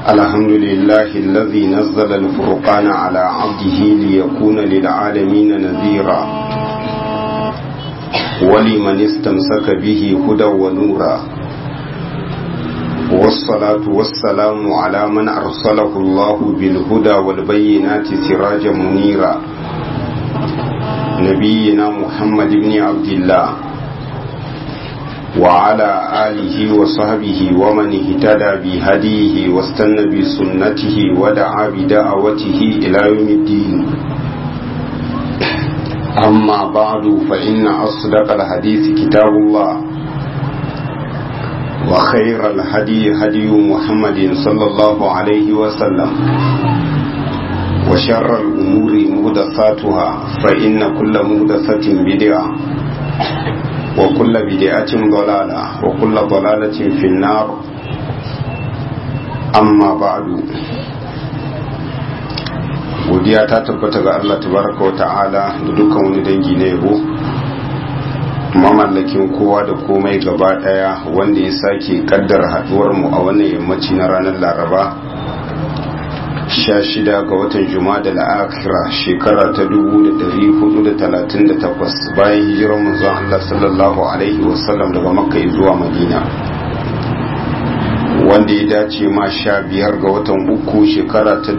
الحمد لله الذي نزل الفرقان على عبده ليكون للعالمين نذيرا ولمن استمسك به هدى ونورا والصلاة والسلام على من أرسله الله بالهدى والبينات سراجا منيرا نبينا محمد بن عبد الله وعلى آله وصحبه ومن اهتدى بهديه واستنى بسنته ودعا بدعوته إلى يوم الدين أما بعد فإن أصدق الحديث كتاب الله وخير الهدي هدي محمد صلى الله عليه وسلم وشر الأمور مهدساتها فإن كل مهدسة بدعة وكل بدعة ضلالة وكل ضلالة في النار أما بعد godiya ta tabbata ga Allah tabaraka wa ta'ala da dukkan wani dangi na yabo mamallakin kowa da komai gaba daya wanda ya sake kaddara haduwar mu a wannan yammaci na ranar laraba 16 ga watan juma'a da la'akira shekara ta 1438 bayan hijirar manzon Allah sallallahu alaihi wasallam daga makka zuwa madina wanda ya dace ma sha biyar ga watan uku shekara ta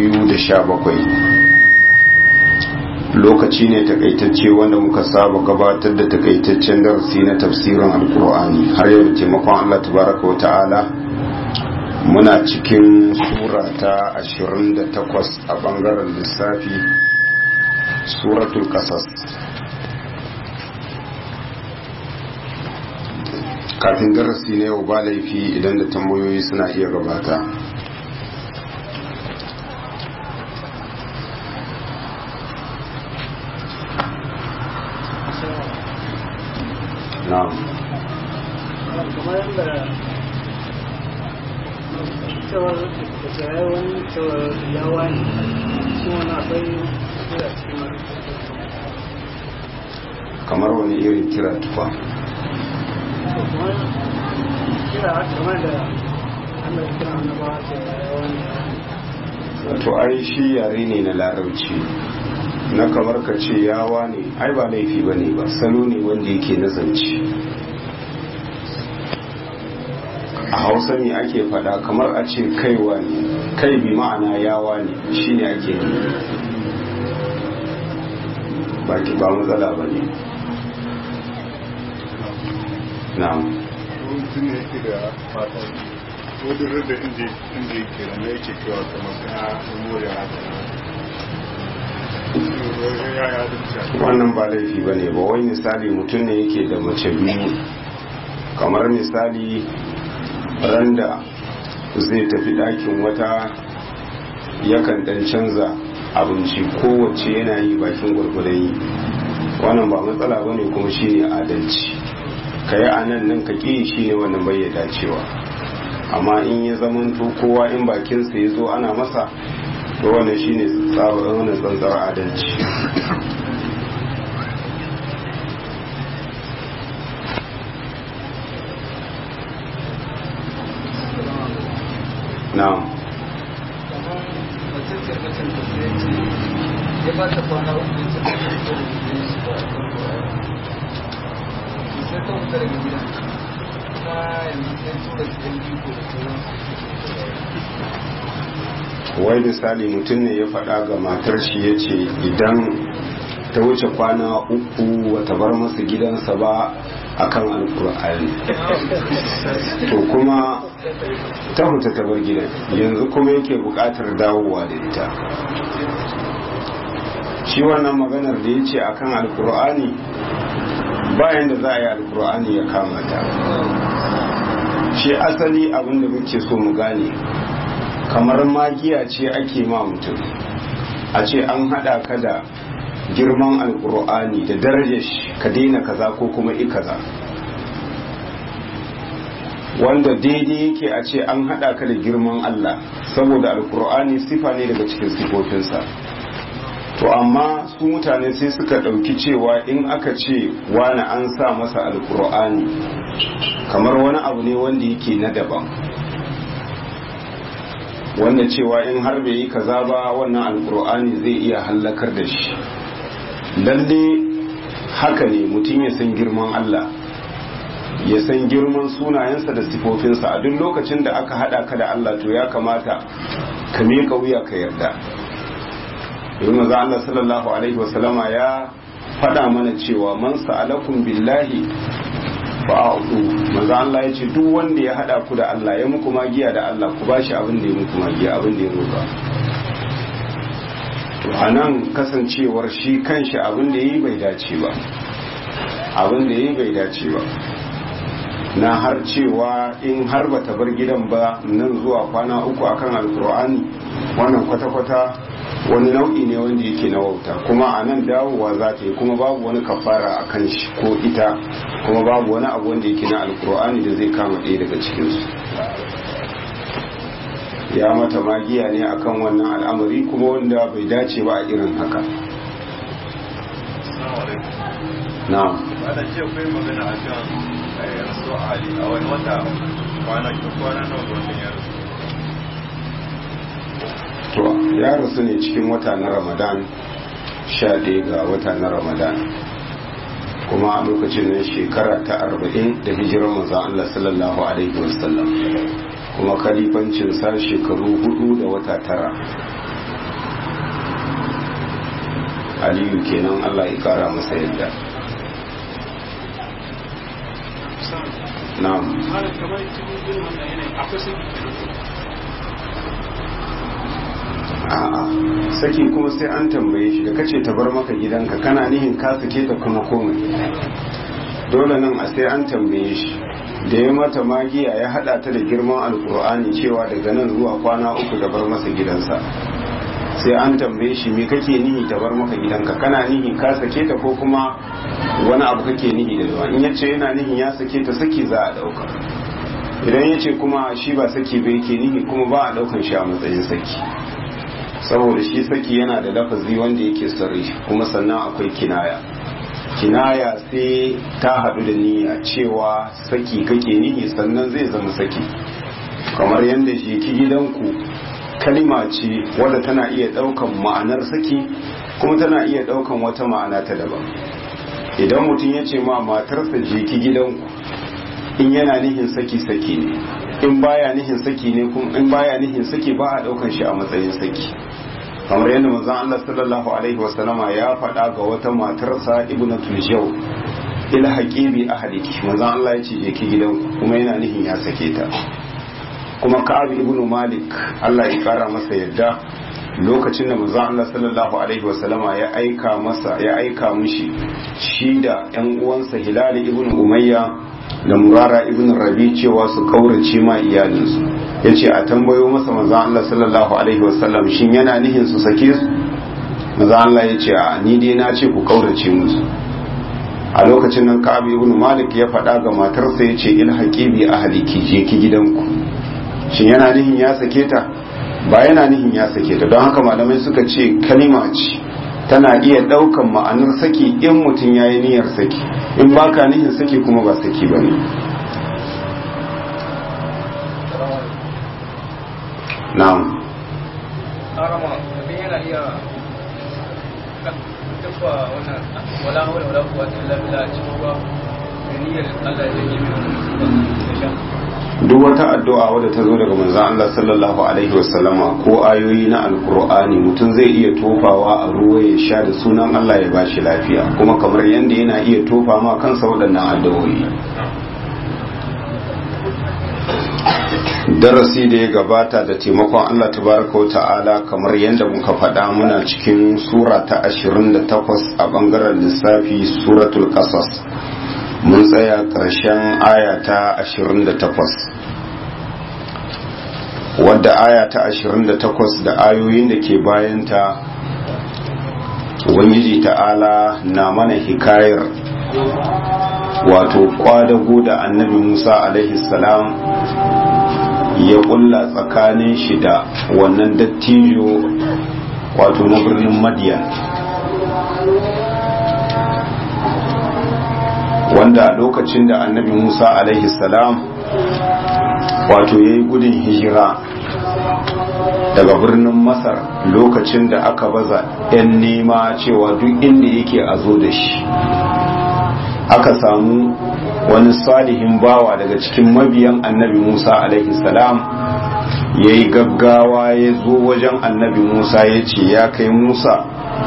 2017 lokaci ne takaitacce wanda muka saba gabatar da takaitaccen darasi na tafsirin alkur'ani har yau da taimakon Allah tabaraka wa ta'ala muna cikin sura ta 28 a bangaren lissafi suratul kasas kafin darasi na yau ba laifi idan da tambayoyi suna iya gabata na'am kamar yadda cewar da wani cewar yawa ne shi wani akwai kira cikin kamar wani irin kira tufa kamar kira kamar da Allah ya kira annabawa ce yawa ne to ai shi yare ne na larabci na kamar ka ce yawa ne ai ba laifi ba ne ba salo ne wanda yake nazarci a hausa ne ake fada kamar a ce kaiwa ne kai bi ma'ana yawa ne shi ne ake yi ba ki ba matsala ba ne na'am mutum ne yake da fata ko duk da inda inda yake da mai yake cewa kamar ya more haka ya ya dinta wannan ba laifi ba ne ba wai misali mutum ne yake da mace biyu kamar misali randa zai tafi ɗakin wata yakan ɗan canza abinci kowace yana yi bakin gwargwadon yi wannan ba matsala ba ne kuma shi ne adalci ka yi a nan nan ka ƙi shi ne wannan bai dacewa amma in ya zamanto kowa in bakinsa ya zo ana masa to wannan shi ne wannan tsantsar adalci na'am kamar mace ce macen da ya ce ya ba ta kwana uku ya ce ta fito da gidan shi ba a kan sai ta wuta daga gidan kuma yanzu sai tura gidan biko da sauran wai misali mutum ne ya faɗa ga matar shi ya ce idan ta wuce kwana uku wata bar masa gidansa ba akan alkur'ani to kuma ta fita ta bar gidan yanzu kuma yake buƙatar dawowa da ita shi wannan maganar da ya ce akan alkur'ani bayan da za a yi alkur'ani ya kama ta shi asali abinda muke so mu gane kamar magiya ce ake ma mutum a ce an haɗa ka da girman alkur'ani da darajar shi ka daina kaza ko kuma i kaza wanda daidai yake a ce an haɗa ka da girman Allah saboda alkur'ani sifa ne daga cikin sifofinsa to amma su mutane sai suka ɗauki cewa in aka ce wani an sa masa alkur'ani kamar wani abu ne wanda yake na daban wanda cewa in har bai yi kaza ba wannan alkur'ani zai iya hallakar da shi lalle haka ne mutum ya san girman Allah ya san girman sunayensa da sifofinsa a duk lokacin da aka hada ka da Allah to ya kamata ka miƙa wuya ka yarda domin maza Allah sallallahu alaihi wasallama ya faɗa mana cewa man sa'alakum billahi fa'udu maza Allah ya ce duk wanda ya hada ku da Allah ya muku magiya da Allah ku bashi abin da ya muku magiya abin da ya roƙa to anan kasancewar shi kanshi abin da yayi bai dace ba abin da yayi bai dace ba na har cewa in har bata bar gidan ba nan zuwa kwana uku akan alkur'ani wannan kwata-kwata wani nau'i ne wanda yake na wauta kuma a nan dawowa za ta yi kuma babu wani kafara a kan shi ko ita kuma babu wani abu wanda yake na alkur'ani da zai kama ɗaya daga cikinsu ya mata magiya ne akan wannan al'amari kuma wanda bai dace ba a irin haka na'am wadda ce kai magana a kan rasu ali a wani wata kwana kwana nawa ga watan ya rasu to ya rasu ne cikin wata na ramadan sha ɗaya ga wata na ramadan kuma a lokacin nan shekara ta arba'in da hijirar maza Allah sallallahu alaihi wasallam kuma kalifancin sa shekaru hudu da wata tara aliyu kenan Allah ya kara masa yadda na'am malam kamar cikin irin wannan yanayi akwai saki a'a saki kuma sai an tambaye shi da kace ta bar maka gidanka kana nihin ka sake ta kuma komai dole nan a sai an tambaye shi da ya mata magiya ya hada ta da girman alkur'ani cewa daga nan zuwa kwana uku da bar masa gidansa sai an tambaye shi me kake nihi ta bar maka gidanka kana nihi ka sake ta ko kuma wani abu kake nihi da zuwa in yace yana nihin ya sake ta saki za a dauka idan yace kuma shi ba saki ba yake nihi kuma ba a daukan shi a matsayin saki saboda shi saki yana da lafazi wanda yake sarri kuma sannan akwai kinaya kinaya sai ta haɗu da niyya cewa saki kake nihi sannan zai zama saki kamar yadda shi ki gidanku kalima ce wadda tana iya ɗaukan ma'anar saki kuma tana iya ɗaukan wata ma'ana ta daban idan mutum ya ce ma matarsa je ki gidanku in yana nihin saki saki ne in baya nihin saki ne kuma in baya nihin saki ba a ɗaukan shi a matsayin saki kamar yadda manzon Allah sallallahu alaihi wasallama ya faɗa ga wata matarsa ibnatul jaw ila haqibi ahliki manzon Allah ya ce je ki gidanku kuma yana nihin ya sake ta kuma Ka'ab ibn Malik Allah ya kara masa yadda lokacin da manzon Allah sallallahu alaihi wasallama ya aika masa ya aika mishi shi da ƴan uwansa Hilal ibn Umayya da Murara ibn Rabi cewa su kaurace ma iyalinsu ya ce a tambayo masa maza Allah sallallahu Alaihi wasallam shin yana nihin su sake su maza Allah ya ce a ni dai na ce ku kaurace musu a lokacin nan Ka'ab ibn Malik ya faɗa ga matarsa ya ce il haqibi ahliki je ki gidanku shin yana nihin ya sake ta ba yana nihin ya sake ta don haka malamai suka ce kalima ce tana iya ɗaukan ma'anar saki in mutum ya yi niyyar saki in baka nihin saki kuma ba saki ba ne na'am harama abin yana iya dabba wannan wala hawla wala quwwata illa billah cikin ruwa da niyyar Allah ya yi mai wannan da sha duk wata addu'a wadda ta zo daga manzon Allah sallallahu alaihi wasallama ko ayoyi na alkur'ani mutum zai iya tofawa a ruwa ya sha da sunan Allah ya bashi lafiya kuma kamar yadda yana iya tofa ma kansa waɗannan addu'o'i darasi da ya gabata da taimakon Allah tabaraka wa ta'ala kamar yadda muka faɗa muna cikin sura ta 28 a bangaren lissafi suratul qasas mun tsaya ƙarshen aya ta 28 wadda aya ta 28 da ayoyin da ke bayanta ubangiji ta'ala na mana hikayar wato kwadago da annabi musa alaihi salam ya kulla tsakanin shi da wannan dattijo wato na birnin madiyan wanda a lokacin da annabi musa alaihi salam wato ya yi gudun hijira daga birnin masar lokacin da aka baza 'yan nema cewa duk inda yake a zo da shi aka samu wani salihin bawa daga cikin mabiyan annabi musa alaihi salam ya yi gaggawa ya zo wajen annabi musa ya ce ya kai musa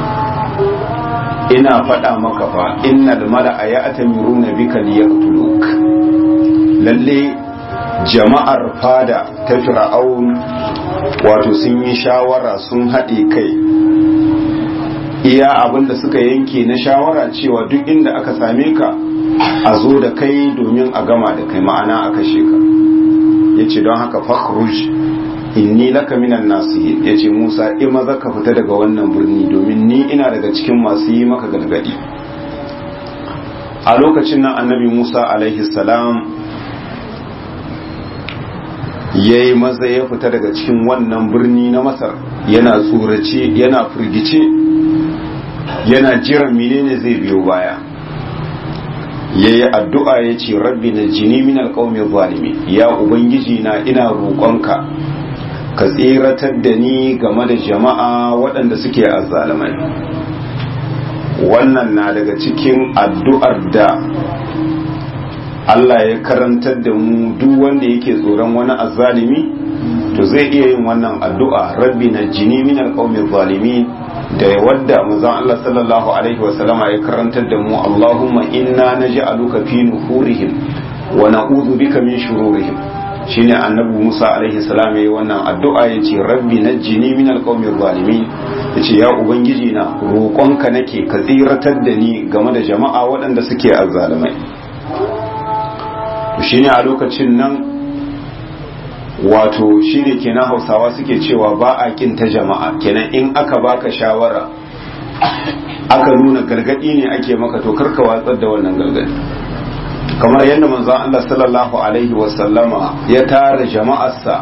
ina faɗa maka fa innal mala'a ya atamiruna bika liyaqtuluk lalle jama'ar fada ta fir'aun wato sun yi shawara sun haɗe kai iya abinda suka yanke na shawara cewa duk inda aka same ka a zo da kai domin a gama da kai ma'ana a kashe ka ya ce don haka fakhruj inni laka minan nasihin ya ce musa in maza ka fita daga wannan birni domin ni ina daga cikin masu yi maka gargadi a lokacin nan annabi musa alaihi salam ya yi maza ya fita daga cikin wannan birni na masar yana tsorace yana firgice yana jiran menene zai biyo baya ya yi addu'a ya ce rabbi na jini min alƙaumin zalimi ya ubangiji na ina roƙonka ka tseratar da ni game da jama'a waɗanda suke azzalamai wannan na daga cikin addu'ar da Allah ya karantar da mu duk wanda yake tsoron wani azzalimi to zai iya yin wannan addu'a rabbi na jini min alqawmi zalimi da wadda manzon Allah sallallahu alaihi wasallama ya karantar da mu Allahumma inna naj'aluka fi nuhurihim wa na'udhu bika min shururihim shine annabi Musa alaihi salam yayi wannan addu'a yace rabbi najjini min alqawmi zalimin yace ya ubangiji na roƙonka nake ka tsiratar da ni game da jama'a waɗanda suke azzalimai shine a lokacin nan wato shine kenan hausawa suke cewa ba a kinta jama'a kenan in aka baka shawara aka nuna gargadi ne ake maka to karka watsar da wannan gargadi kamar yadda manzon Allah sallallahu alaihi wasallama ya tara jama'arsa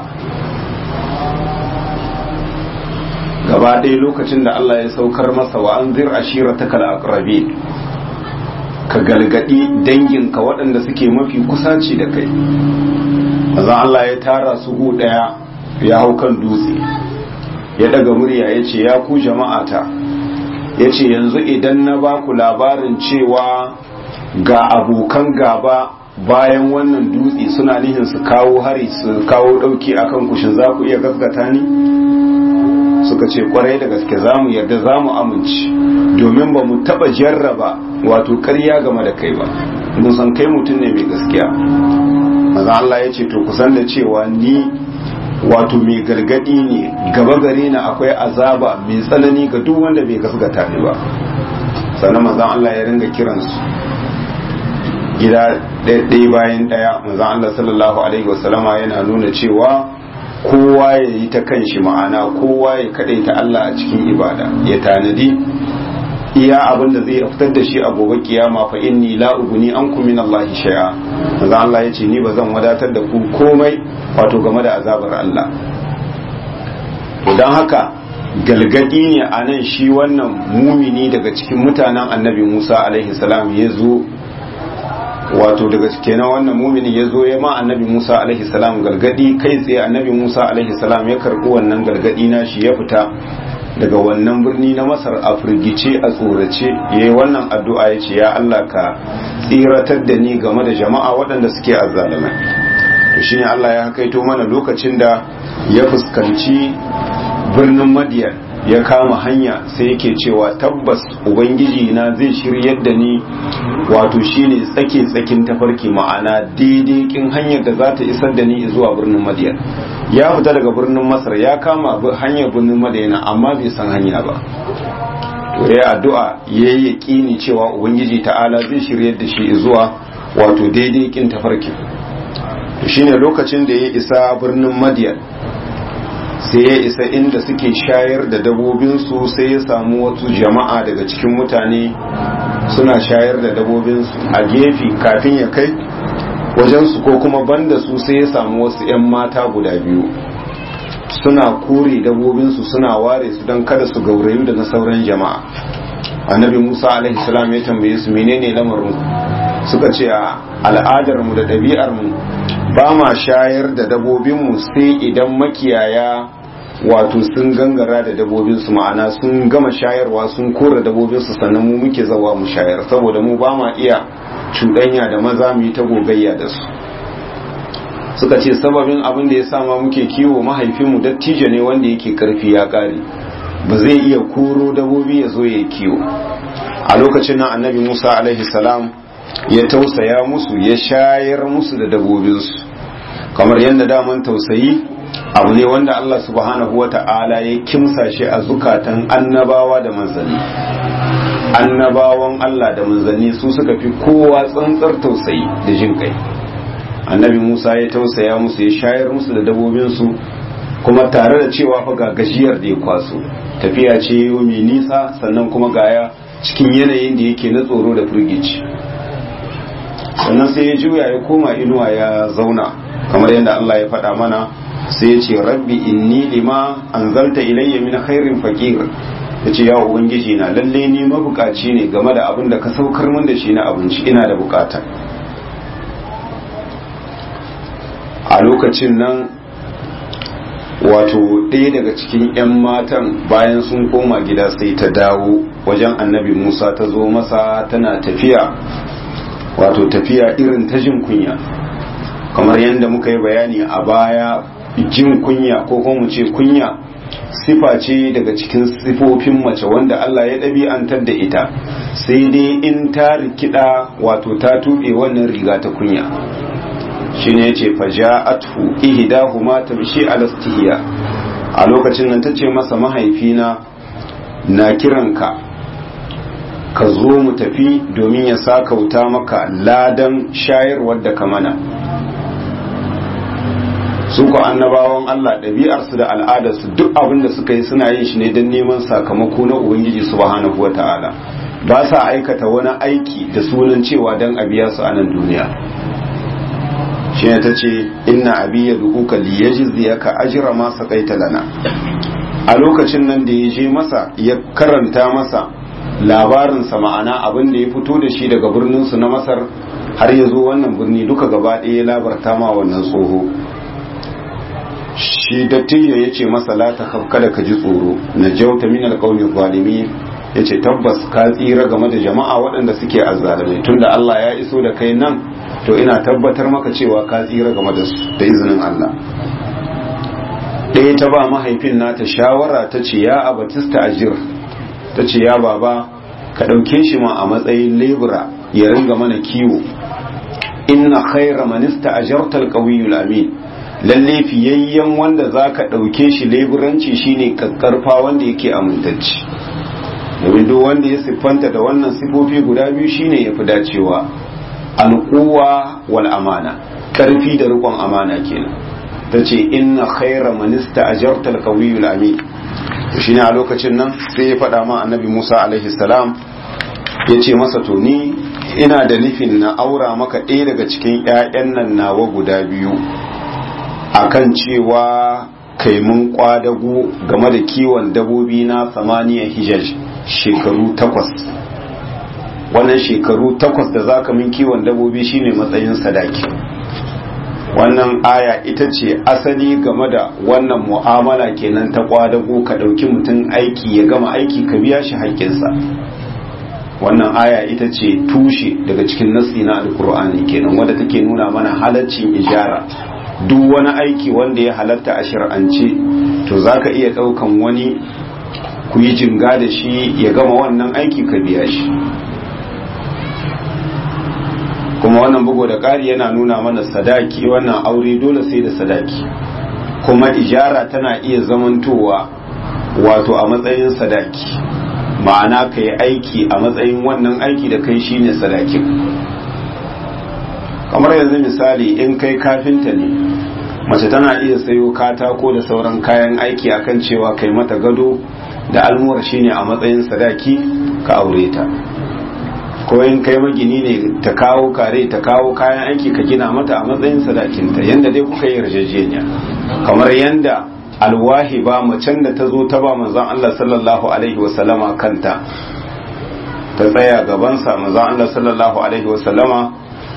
gaba ɗaya lokacin da Allah ya saukar masa wa anzir ashiratakal aqrabin ka galgadi danginka waɗanda suke mafi kusaci da kai azan Allah ya tara su gu ɗaya ya hau kan dutse ya daga murya ya ce ya ku jama'ata ya ce yanzu idan na ba ku labarin cewa ga abokan gaba bayan wannan dutse suna nihin su kawo hari su kawo ɗauki akan kushin za ku iya gaskata ni suka ce kwarai da gaske za mu yarda za mu amince domin ba mu taba jarraba wato karya game da kai ba mun san kai mutum ne mai gaskiya maza Allah ya ce to kusan da cewa ni wato mai gargadi ne gaba gare na akwai azaba mai tsanani ga duk wanda bai gaskata ni ba sannan manzon Allah ya ringa kiransu gida ɗaya bayan ɗaya manzon Allah sallallahu alaihi wasallama yana nuna cewa kowa ya yi ta kan shi ma'ana kowa ya kaɗai ta Allah a cikin ibada ya tanadi iya abin da zai fitar da shi a gobe kiyama fa inni la uguni an min Allah shay'a manzo Allah yace ni bazan wadatar da ku komai wato game da azabar Allah to dan haka galgadi ne a nan shi wannan mumini daga cikin mutanen annabi Musa alaihi salam ya zo wato daga kenan wannan mumini ya zo ya ma annabi Musa alaihi salam gargadi kai tsaye annabi Musa alaihi salam ya karbi wannan gargadi na shi ya fita daga wannan birni na Masar a firgice a tsorace yayi wannan addu'a ya ce ya Allah ka tsiratar da ni game da jama'a waɗanda suke azzalimai to shine Allah ya kaito mana lokacin da ya fuskanci birnin Madian ya kama hanya sai yake cewa tabbas ubangiji na zai shiryar da ni wato shine tsake tsakin tafarki ma'ana daidai kin hanyar da za ta isar da ni zuwa birnin madiyan ya fita daga birnin masar ya kama hanyar birnin madina amma bai san hanya ba to ya addu'a ya yi yaƙini cewa ubangiji ta'ala zai shiryar da shi zuwa wato daidai kin tafarki to shine lokacin da ya isa birnin madiyan sai ya isa inda suke shayar da dabobinsu sai ya samu wasu jama'a daga cikin mutane suna shayar da dabobinsu a gefe kafin ya kai wajensu ko kuma banda su sai ya samu wasu 'yan mata guda biyu suna kore dabobinsu suna ware su don kada su gaurayu da na sauran jama'a annabi musa alaihi salam ya tambaye su menene lamarin suka ce a al'adarmu da ɗabi'armu ba ma shayar da dabobinmu sai idan makiyaya wato sun gangara da dabobinsu ma'ana sun gama shayarwa sun kora dabobinsu sannan mu muke zawa mu shayar saboda mu ba ma iya cuɗanya da maza mu yi ta gogayya da su suka ce sababin abin da ya sama muke kiwo mahaifinmu dattijo ne wanda yake karfi ya ƙare ba zai iya koro dabobi ya zo ya kiwo a lokacin nan annabi musa alaihi salam ya tausaya musu ya shayar musu da dabobinsu kamar yadda daman tausayi abu ne wanda Allah subhanahu wa ta'ala ya kimsa shi a zukatan annabawa da manzanni annabawan Allah da manzanni su suka fi kowa tsantsar tausayi da jin kai annabi Musa ya tausaya musu ya shayar musu da dabobinsu kuma tare da cewa fa ga gajiyar da ya kwaso tafiya ce mai nisa sannan kuma gaya cikin yanayin da yake na tsoro da firgici sannan sai ya juya ya koma inuwa ya zauna kamar yadda Allah ya faɗa mana sai ya ce rabbi inni lima anzalta ilayya min khairin faqir yace ya ubangiji na lalle ni mabukaci ne game da abin da ka saukar min da shi na abinci ina da bukata a lokacin nan wato ɗaya daga cikin 'yan matan bayan sun koma gida sai ta dawo wajen annabi musa ta zo masa tana tafiya wato tafiya irin ta jin kunya kamar yadda muka yi bayani a baya jin kunya ko kuma mu ce kunya sifa ce daga cikin sifofin mace wanda Allah ya ɗabi'antar da ita sai dai in ta rikida wato ta tuɓe wannan riga ta kunya shine yace faja'athu ihdahuma tamshi ala istihya a lokacin nan tace masa mahaifina na kiranka ka zo mu tafi domin ya sakauta maka ladan shayarwar da ka mana su ko annabawan Allah ɗabi'arsu da al'adarsu duk abin da suka yi suna yin shi ne don neman sakamako na Ubangiji subhanahu wata'ala ba sa aikata wani aiki da sunan cewa don a biya su a nan duniya shi ne ta ce inna abi ya dukuka liyajizi ka ajira masa kaita lana a lokacin nan da ya je masa ya karanta masa labarinsa ma'ana abin da ya fito da shi daga birninsu na masar har ya zo wannan birni duka gaba ɗaya ya labarta ma wannan tsoho shi dattijo ya ce masa la ta kada ka ji tsoro na jauta min alƙaunin zalimi ya ce tabbas ka tsira game da jama'a waɗanda suke azzalimai tunda Allah ya iso da kai nan to ina tabbatar maka cewa ka tsira game da su da izinin Allah ɗaya ta ba mahaifin nata shawara ta ce ya abatista ajir ta ce ya baba ka ɗauke shi ma a matsayin lebura ya ringa mana kiwo inna khaira manista ajartal qawiyul amin lalle fiyayyen wanda zaka ɗauke shi leburanci shine kakkarfa wanda yake amintacci domin duk wanda ya siffanta da wannan sifofi guda biyu shine yafi dacewa alquwa wal amana karfi da riƙon amana kenan tace inna khaira manista ajartal qawiyul amin shi ne a lokacin nan sai ya faɗa ma annabi musa alaihi salam ya ce masa to ni ina da nufin na aura maka ɗaya daga cikin 'ya'yan nan nawa guda biyu akan cewa kai mun kwadago game da kiwon dabobi na samaniya hijaj shekaru takwas wannan shekaru takwas da zaka min kiwon dabobi shine matsayin sadaki wannan aya ita ce asali game da wannan mu'amala kenan ta kwadago ka ɗauki mutum aiki ya gama aiki ka biya shi haƙƙinsa wannan aya ita ce tushe daga cikin nasi na alkur'ani kenan wadda take nuna mana halaccin ijara duk wani aiki wanda ya halatta a shir'ance to za ka iya ɗaukan wani ku yi jinga da shi ya gama wannan aiki ka biya shi kuma wannan bugu da ƙari yana nuna mana sadaki wannan aure dole sai da sadaki kuma ijara tana iya zamantowa wato a matsayin sadaki ma'ana ka yi aiki a matsayin wannan aiki da kai shine sadakin kamar yanzu misali in kai kafinta ne mace tana iya sayo katako da sauran kayan aiki akan cewa kai mata gado da almuwar shine a matsayin sadaki ka aure ta ko in kai magini ne ta kawo kare ta kawo kayan aiki ka gina mata a matsayin sadakinta yanda dai kuka yi yarjejeniya kamar yanda alwahi ba macen da ta zo ta ba manzon Allah sallallahu alaihi wasallama kanta ta tsaya gabansa manzon Allah sallallahu alaihi wasallama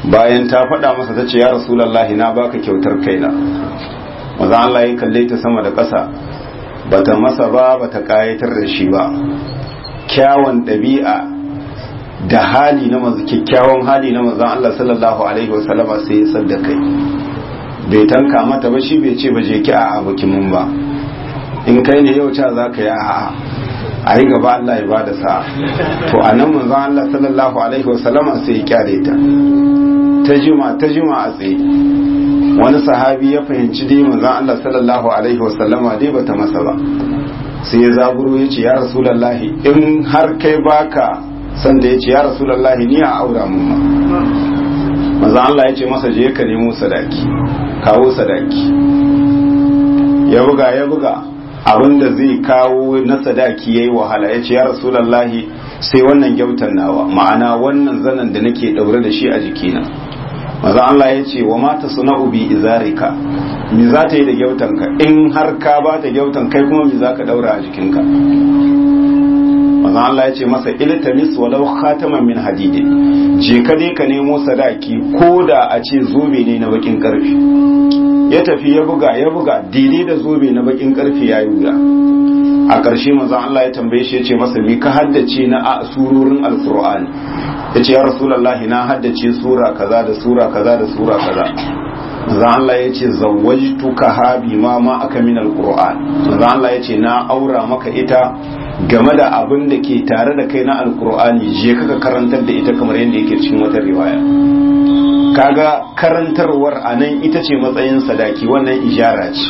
bayan ta faɗa masa ta ce ya rasulallahi na baka kyautar kaina maza Allah ya kalle ta sama da ƙasa bata masa ba bata ƙayatar da shi ba kyawun ɗabi'a da hali na manzo kyakkyawan hali na manzon Allah sallallahu alaihi wasallama sai ya sadda kai bai tanka mata ba shi bai ce ba je ki a abokin mun ba in kai ne yau ca za ka yi a a yi gaba Allah ya bada sa'a to a nan manzon Allah sallallahu alaihi wasallama sai ya kyale ta ta jima ta jima a tsaye wani sahabi ya fahimci dai manzon Allah sallallahu alaihi wasallama dai bata masa ba sai ya zaburo ya ce ya rasulallahi in har kai baka sanda ya ce ya rasulallahi ni a aura mun ma maza Allah ya ce masa je ka nemo sadaki kawo sadaki ya buga ya buga abinda zai kawo na sadaki yayi wahala ya ce ya rasulallahi sai wannan gyautan nawa ma'ana wannan zanen da nake daure da shi a jikina maza Allah ya ce wa mata suna'u bi izarika me za ta yi da gyautanka in har ka ba ta gyautan kai kuma me za ka daura a jikinka maza Allah ya ce masa iltamis walau khataman min hadidi je ka dai ka nemo sadaki ko da a ce zobe ne na bakin karfi ya tafi ya buga ya buga daidai da zobe na bakin karfi ya yi wuya a ƙarshe maza Allah ya tambaye shi ya ce masa me ka haddace na a surorin alkur'ani ya ce ya rasulallahi na haddace sura kaza da sura kaza da sura kaza manzo Allah ya ce zawwajtuka ha bima ma aka min alquran manzo Allah ya ce na aura maka ita game da abin da ke tare da kai na alqur'ani je kaka karantar da ita kamar yadda yake cikin wata riwaya kaga karantarwar anan ita ce matsayin sadaki wannan ijara ce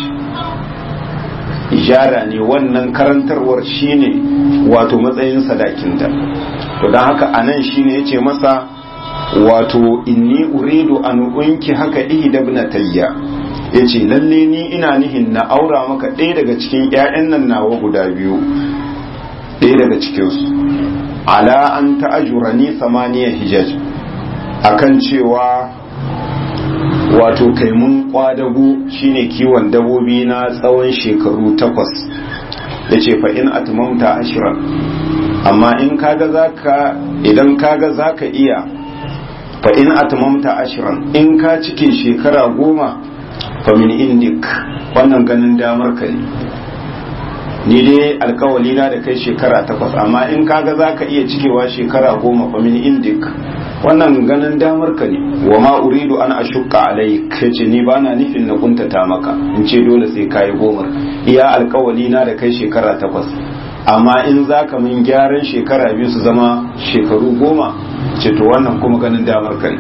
ijara ne wannan karantarwar shine wato matsayin sadakinta to don haka anan shine yace masa wato inni uridu an unki haka ihda ibnatayya yace lalle ni ina nihin na aura maka ɗaya daga cikin ƴaƴan nan nawa guda biyu ɗaya daga cikin su ala an ta'ajurani samaniya hijaj akan cewa wato kai mun kwadago shine kiwon dabobi na tsawon shekaru takwas yace fa in atmamta ashran amma in kaga zaka idan kaga zaka iya fa in atmamta ashran in ka cike shekara goma fa min indik wannan ganin damar ka ne ni dai alkawali na da kai shekara takwas amma in kaga zaka iya cikewa shekara goma fa min indik wannan ganin damar ka ne wa ma uridu an ashukka alaik yace ni bana nufin na kuntata maka in ce dole sai kai gomar iya alkawali na da kai shekara takwas amma in zaka min gyaran shekara biyu su zama shekaru goma ce to wannan kuma ganin damar ka ne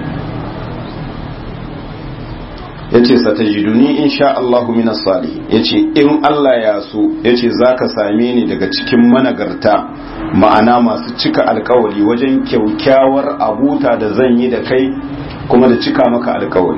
yace satajiduni insha Allahu minas salih yace in Allah ya so yace zaka same ni daga cikin managarta ma'ana masu cika alkawari wajen kyaukyawar abuta da zan yi da kai kuma da cika maka alkawari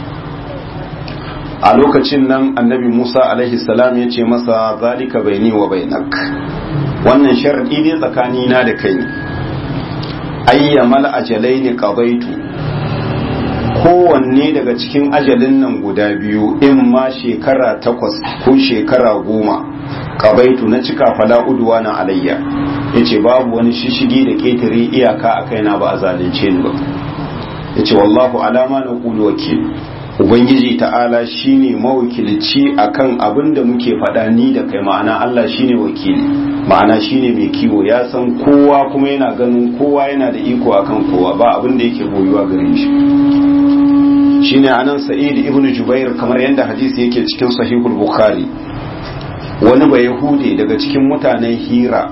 a lokacin nan annabi Musa alaihi salam yace masa zalika baini wa bainak wannan sharadi ne tsakani na da kai ayyamal ajalaini qadaitu kowanne daga cikin ajalin nan guda biyu in ma shekara takwas ko shekara goma kabaitu na cika fala uduwa na alayya yace babu wani shishigi da ketare iyaka a kaina ba a zalunce ni ba yace wallahu alama na qulu wakil ubangiji ta'ala shine mawakilci akan abin da muke faɗa ni da kai ma'ana Allah shine wakili ma'ana shine mai kiwo ya san kowa kuma yana ganin kowa yana da iko akan kowa ba abin da yake boyuwa gare shi shine anan sa'id ibnu jubair kamar yadda hadisi yake cikin sahihul bukhari wani ba yahude daga cikin mutanen hira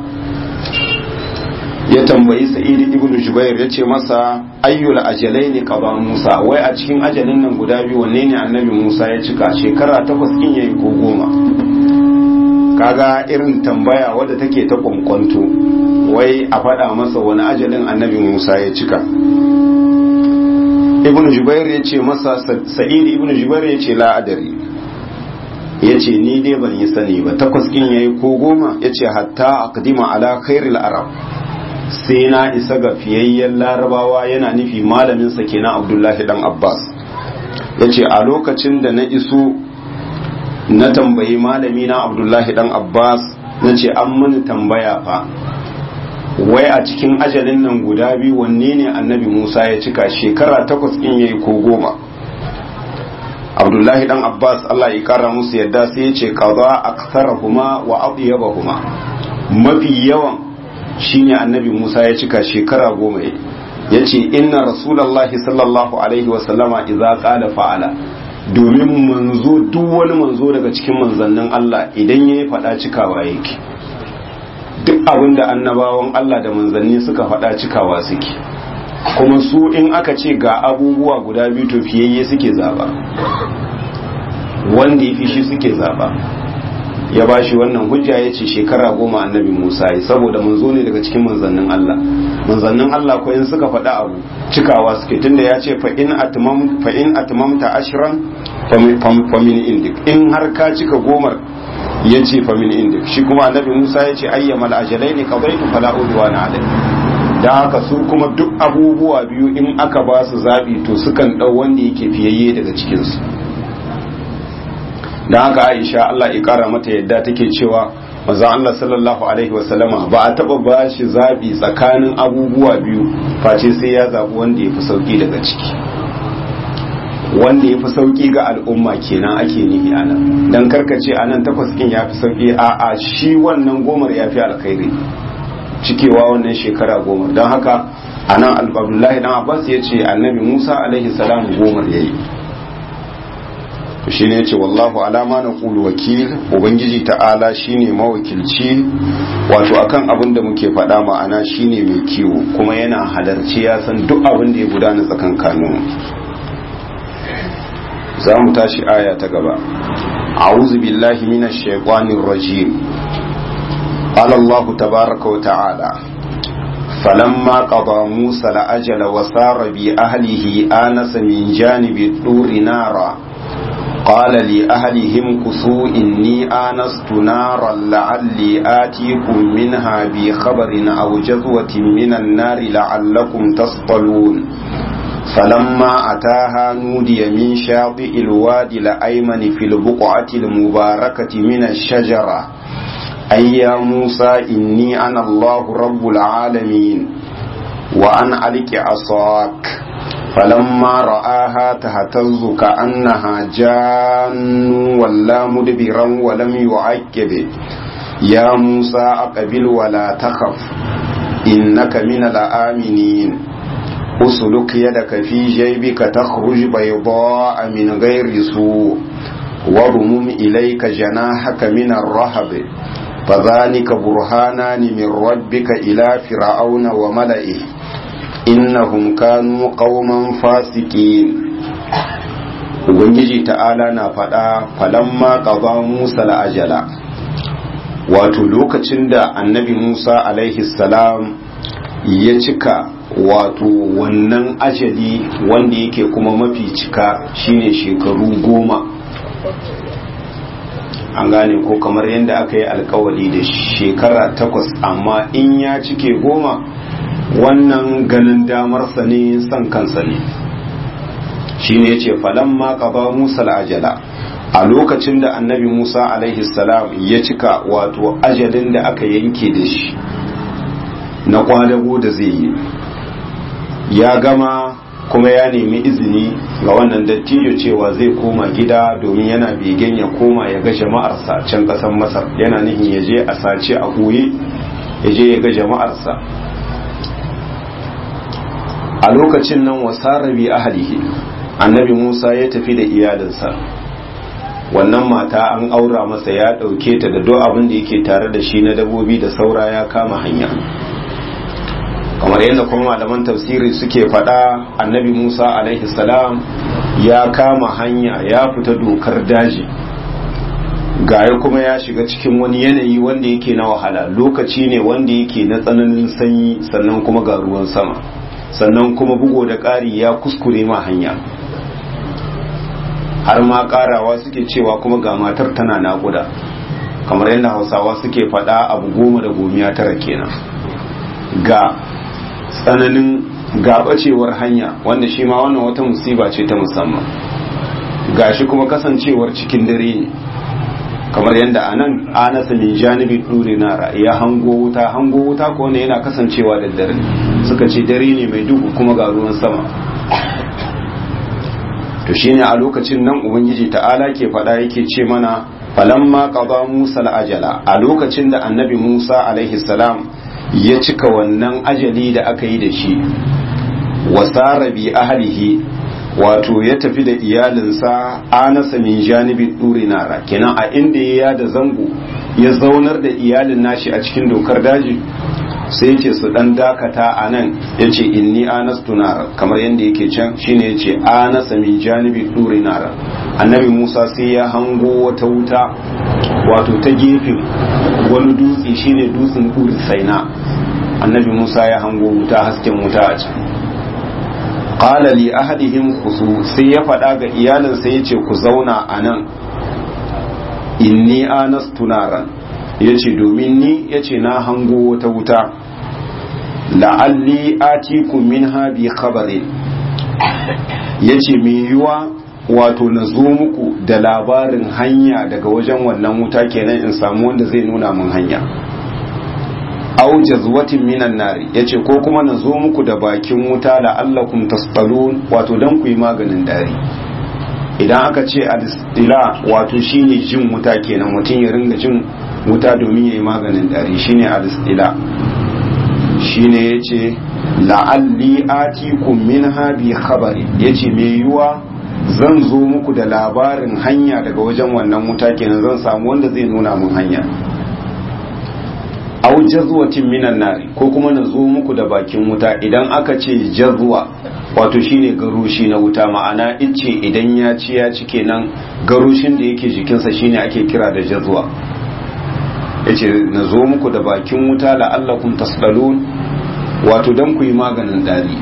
ya tambayi sa'id ibnu jubair ya ce masa ayyul ajalaini qada musa wai a cikin ajalin nan guda biyu wanne ne annabi musa ya cika shekara takwas in yayi ko goma kaga irin tambaya wadda take ta kwankwanto wai a faɗa masa wani ajalin annabi musa ya cika ibn jubair ya ce masa sa'id ibn jubair ya ce la'adari ya ce ni dai ban yi sani ba takwas kin yayi ko goma ya ce hatta aqdima ala khairil arab sai na isa ga fiyayyen larabawa yana nufi malamin sa kenan abdullahi dan abbas ya ce a lokacin da na iso na tambayi malami na abdullahi dan abbas na ce an mini tambaya fa wai a cikin ajalin nan guda biyu wanne ne annabi musa ya cika shekara takwas in yayi ko goma abdullahi dan abbas allah ya kara musu yadda sai ya ce kaza aksarahuma wa adyabahuma mafi yawan shine annabi musa ya cika shekara goma ya ce inna rasulallahi sallallahu alaihi wasallama idza qala fa'ala domin manzo duk wani manzo daga cikin manzannin Allah idan ya yi faɗa cikawa yake duk abin da annabawan Allah da manzanni suka faɗa cikawa suke kuma su in aka ce ga abubuwa guda biyu to fiyayye suke zaba wanda ya fi shi suke zaba ya ba shi wannan hujja ya ce shekara goma annabi musa ya saboda manzo ne daga cikin manzannin Allah manzannin Allah ko in suka faɗa abu cikawa suke tunda ya ce fa in atmamta ashran fa min indik in har ka cika gomar ya ce fa min indik shi kuma annabi musa ya ce ayyamal ajalaini qadaitu fala udwana alai dan haka su kuma duk abubuwa biyu in aka ba su zabi to sukan dau wanda yake fiyayye daga cikin su da haka aisha Allah ya kara mata yadda take cewa manzo Allah sallallahu alaihi wasallama ba a taba ba shi zabi tsakanin abubuwa biyu face sai ya zabi wanda yafi sauki daga ciki wanda yafi sauki ga al'umma kenan ake nihi anan dan karkace anan takwas kin yafi sauki a a shi wannan gomar yafi alkhairi cikewa wannan shekara goma don haka anan Abdullahi dan Abbas ya ce annabi Musa alaihi salam gomar yayi shi ne ce wallahu alama na kulu wakil ubangiji ta'ala shine mawakilci wato akan abin da muke faɗa ma'ana shine mai kiwo kuma yana halarci ya san duk abin da ya gudana tsakan kanun za mu tashi aya ta gaba a'udhu billahi minash shaitanir rajim qala allah tabaaraka wa ta'ala فلما قضى موسى الأجل وسار بأهله آنس من جانب الطور نارا قال لأهلهم كثوا إني آنست نارا لعلي آتيكم منها بخبر أو جذوة من النار لعلكم تصطلون فلما أتاها نودي من شاطئ الوادي الأيمن في البقعة المباركة من الشجرة أي يا موسى إني أنا الله رب العالمين وأن ألك عصاك فلما رآها تهتز كأنها جان ولا مدبرا ولم يعقب يا موسى أقبل ولا تخف إنك من الآمنين أسلك يدك في جيبك تخرج بيضاء من غير سوء وضمم إليك جناحك من الرهب فذلك برهانان من ربك إلى فرعون وملئه innahum kanu qauman fasikin ubangiji ta'ala na faɗa falamma qada musa la'ajala wato lokacin da annabi musa alaihi salam ya cika wato wannan ajali wanda yake kuma mafi cika shine shekaru goma an gane ko kamar yadda aka yi alkawari da shekara takwas amma in ya cike goma wannan ganin damarsa ne son kansa ne shi ne ya ce falamma qada musa ajala a lokacin da annabi musa alaihi salam ya cika wato ajalin da aka yanke da shi na kwadago da zai yi ya gama kuma ya nemi izini ga wannan dattijo cewa zai koma gida domin yana begen ya koma ya ga jama'arsa can kasan masar yana nihin ya je a sace a huye ya je ya ga jama'arsa a lokacin nan wasarabi ahlihi annabi Musa ya tafi da iyalinsa wannan mata an aura masa ya ɗauke ta da duk abin da yake tare da shi na dabobi da saura ya kama hanya kamar yadda kuma malaman tafsiri suke faɗa annabi Musa alaihi salam ya kama hanya ya fita dokar daji gaya kuma ya shiga cikin wani yanayi wanda yake na wahala lokaci ne wanda yake na tsananin sanyi sannan kuma ga ruwan sama sannan kuma bugo da ƙari ya kuskure ma hanya har ma ƙarawa suke cewa kuma ga matar tana naƙuda kamar yadda hausawa suke faɗa abu goma da gomiya tara kenan ga tsananin gabacewar hanya wanda shi ma wannan wata musiba ce ta musamman ga shi kuma kasancewar cikin dare ne kamar yadda a nan anasa min janibi duri nara ya hango wuta hango wuta ko ne yana kasancewa da dare suka ce dare ne mai duhu kuma ga ruwan sama to shine a lokacin nan ubangiji ta'ala ke faɗa yake ce mana falamma qada musa al-ajala a lokacin da annabi musa alaihi salam ya cika wannan ajali da aka yi da shi wasara bi ahlihi wato ya tafi da iyalinsa anasa min janibi duri nara kenan a inda ya da zango ya zaunar da iyalin nashi a cikin dokar daji sai ce su dan dakata a nan ya ce inni anastu nara kamar yadda yake can shine ya ce anasa min janibi duri nara annabi musa sai ya hango wata wuta wato ta gefen wani dutse shine dutsen duri saina annabi musa ya hango wuta hasken wuta a can qala li ahadihim khusu sai ya faɗa ga iyalinsa yace ku zauna a nan inni anastu naran yace domin ni yace na hango wata wuta la'alli atikum minha bi khabarin yace me yiwa wato na zo muku da labarin hanya daga wajen wannan wuta kenan in samu wanda zai nuna mun hanya aw jazwatin minan nari yace ko kuma na zo muku da bakin wuta la'allakum tasqalun wato dan ku yi maganin dari idan aka ce al-istila wato shine jin wuta kenan mutum ya ringa jin wuta domin ya yi maganin dari shine al-istila shine yace la'alli atikum minha bi khabari yace me yiwa zan zo muku da labarin hanya daga wajen wannan wuta kenan zan samu wanda zai nuna mun hanya au jazwatin minan nari ko kuma na zo muku da bakin wuta idan aka ce jazwa wato shine garushi na wuta ma'ana ice idan ya ci ya ci kenan garushin da yake jikinsa shine ake kira da jazwa yace na zo muku da bakin wuta la'allakum tasdalun wato dan ku yi maganin dari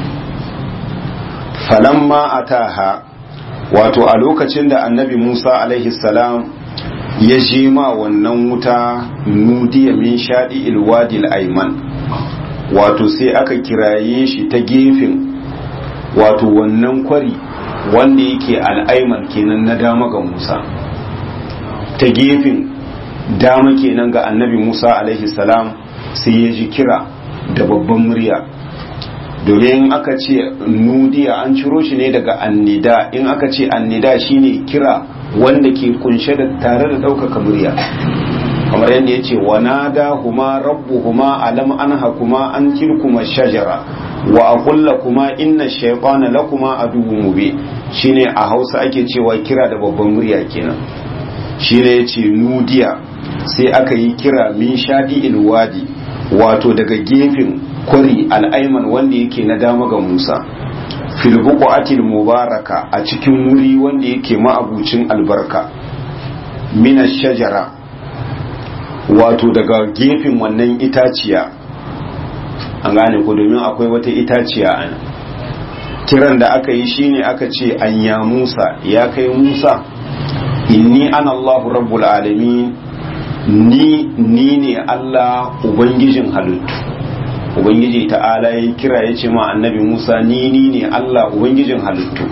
falamma ataha wato a lokacin da annabi Musa alaihi salam ya je ma wannan wuta nudiya min shaɗi ilwadil aiman wato sai aka kiraye shi ta gefen wato wannan kwari wanda yake al'aiman kenan na dama ga Musa ta gefen dama kenan ga annabi Musa alaihi salam sai ya ji kira da babban murya domin aka ce nudiya an ciro shi ne daga annida in aka ce annida shine kira wanda ke kunshe da tare da ɗaukaka murya kamar yadda ya ce wanada huma rabbu huma alam anha kuma an tilkuma shajara wa aqulla kuma inna shaytana lakuma aduwwun mubin shine a Hausa ake cewa kira da babban murya kenan shine yace nudiya sai aka yi kira min shadi ilwadi wato daga gefen kwari al'aiman wanda yake na dama ga Musa fil buqatil mubaraka a cikin wuri wanda yake ma'abucin albarka mina shajara wato daga gefen wannan itaciya an gane ku domin akwai wata itaciya ana kiran da aka yi shine aka ce an ya Musa ya kai Musa inni ana Allahu rabbul alamin ni ni ne Allah ubangijin halittu ubangiji ta'ala ya kira ya ce ma annabi musa ni ni ne allah ubangijin halittu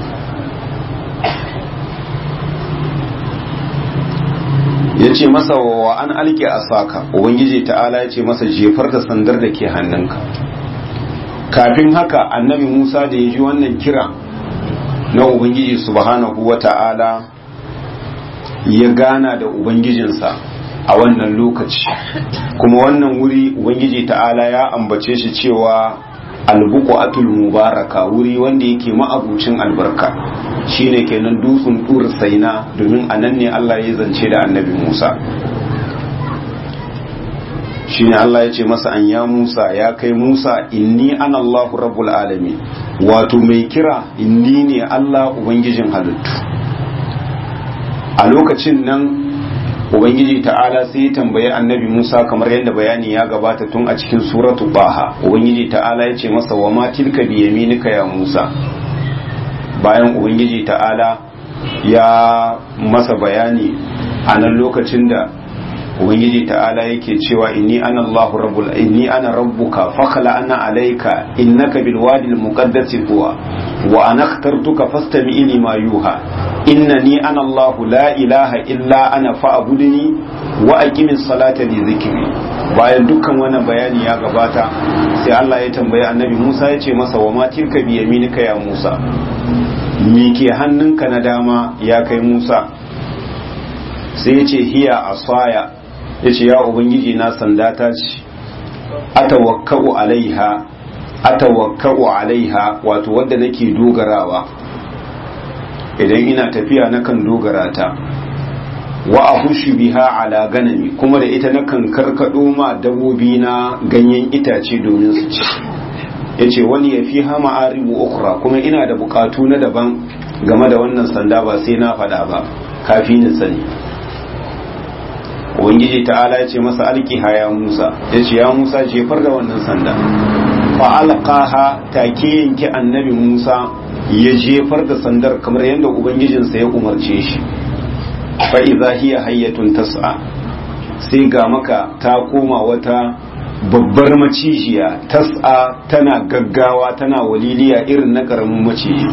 ya ce masa wa an alke a saka ubangiji ta'ala ya ce masa jefar da sandar da ke hannunka kafin haka annabi musa da ya ji wannan kira na ubangiji subhanahu wa ta'ala ya gana da ubangijinsa a wannan lokaci kuma wannan wuri ubangiji ta'ala ya ambace shi cewa albuku atul mubaraka wuri wanda yake ma'abucin albarka shine kenan dutsen dur saina domin a nan ne Allah ya zance da annabi Musa shine Allah ya ce masa an ya Musa ya kai Musa inni ana Allahu rabbul alamin wato mai kira inni ne Allah ubangijin halittu a lokacin nan ubangiji ta'ala sai ya tambayi annabi musa kamar yadda bayani ya gabata tun a cikin suratu baha ubangiji ta'ala ya ce masa wa ma tilka bi yaminika ya musa bayan ubangiji ta'ala ya masa bayani a nan lokacin da ubangiji ta'ala yake cewa inni ana allahu rabbul inni ana rabbuka fakhala ana alayka innaka bil wadi al muqaddasi tuwa wa ana akhtartuka fastami lima yuha innani ana Allah la ilaha illa ana fa'budni wa aqimis salata li dhikri bayan dukkan wannan bayani ya gabata sai Allah ya tambayi annabi Musa ya ce masa wa ma tilka bi yaminika ya Musa me ke hannunka na dama ya kai Musa sai ya ce hiya asaya ya ce ya ubangiji na sanda ta ce atawakka'u alaiha atawakka'u alaiha wato wadda nake dogarawa idan ina tafiya nakan dogara ta wa ahushu biha ala ganami kuma da ita nakan karkado ma dabobi na ganyen itace domin su ci yace wani ya fi hama aribu ukra kuma ina da bukatu na daban game da wannan sanda ba sai na faɗa ba kafi ni sani ubangiji ta'ala ya ce masa alkiha ya musa ya ce ya musa jefar da wannan sanda fa alqaha take yanke annabi musa ya jefar da sandar kamar yadda ubangijinsa ya umarce shi fa idza hiya hayyatun tas'a sai ga maka ta koma wata babbar macijiya tas'a tana gaggawa tana waliliya irin na karamin maciji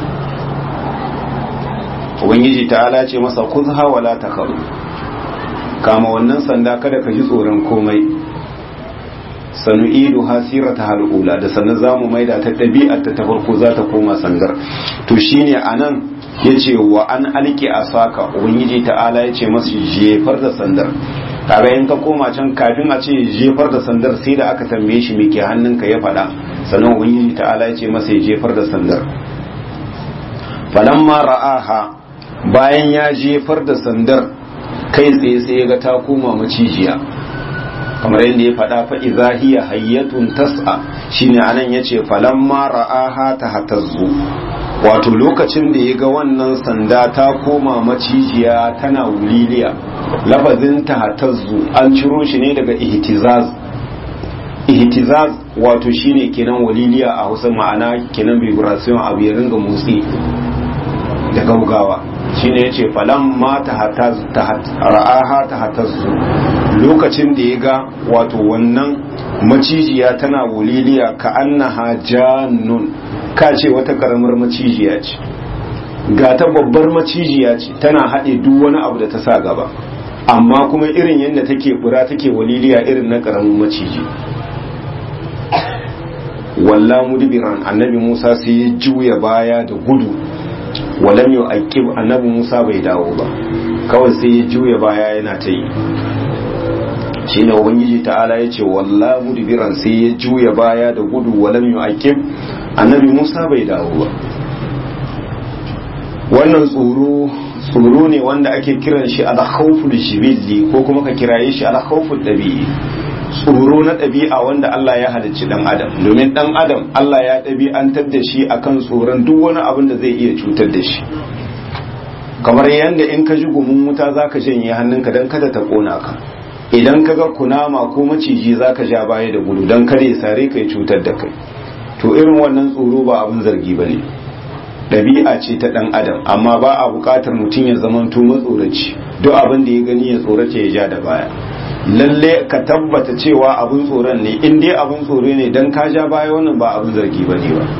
ubangiji ta'ala ce masa kuzha wala takharu kama wannan sanda kada ka ji tsoron komai sanu idu hasira ta hal'ula da sannan za mu maida ta ɗabi'ar ta farko za ta koma sandar to shine anan ya ce wa an alki a saka ubangiji ta'ala ya ce masu jefar da sandar kaga in ka koma can kafin a ce jefar da sandar sai da aka tambaye shi me ke hannunka ya faɗa sannan ubangiji ta'ala ya ce masa ya jefar da sandar falamma ra'aha bayan ya jefar da sandar kai tsaye sai ya ga ta koma macijiya kamar yadda ya faɗa fa idza hiya hayyatun tas'a shine anan yace falamma ra'aha tahtazzu wato lokacin da ya ga wannan sanda ta koma macijiya tana wuliliya lafazin tahtazzu an ciro shi ne daga ihtizaz ihtizaz wato shine kenan waliliya a Hausa ma'ana kenan vibration abu ya ringa motsi da gaugawa shine yace falan ma ra'aha ta hatazzu lokacin da ya ga wato wannan macijiya tana wuliliya ka annaha jannun ka ce wata karamar macijiya ce ga ta babbar macijiya ce tana haɗe duk wani abu da ta sa gaba amma kuma irin yadda take fura take waliliya irin na karamin maciji walla mudbiran annabi Musa sai ya juya baya da gudu walam yau aikib annabi Musa bai dawo ba kawai sai ya juya baya yana ta yi shi ne ubangiji ta'ala ya ce walla mudbiran sai ya juya baya da gudu walam yau aikib annabi Musa bai dawo ba wannan tsoro tsoro ne wanda ake kiran shi al-khawful jibilli ko kuma ka kiraye shi al-khawful dabi'i tsoro na ɗabi'a wanda Allah ya halicci ɗan adam domin ɗan adam Allah ya ɗabi'antar da shi akan tsoron duk wani abin da zai iya cutar da shi kamar yadda in ka ji gumin wuta za ka janye hannunka don kada ta ƙona ka idan ka ga kunama ko maciji za ka ja baya da gudu don kada ya sare ka ya cutar da kai to irin wannan tsoro ba abin zargi ba ne ɗabi'a ce ta ɗan adam amma ba a buƙatar mutum ya zamanto matsoraci duk abin da ya gani ya tsorace ya ja da baya lalle ka tabbata cewa abin tsoron ne in dai abin tsoro ne dan ka ja baya wannan ba abin zargi ba ne ba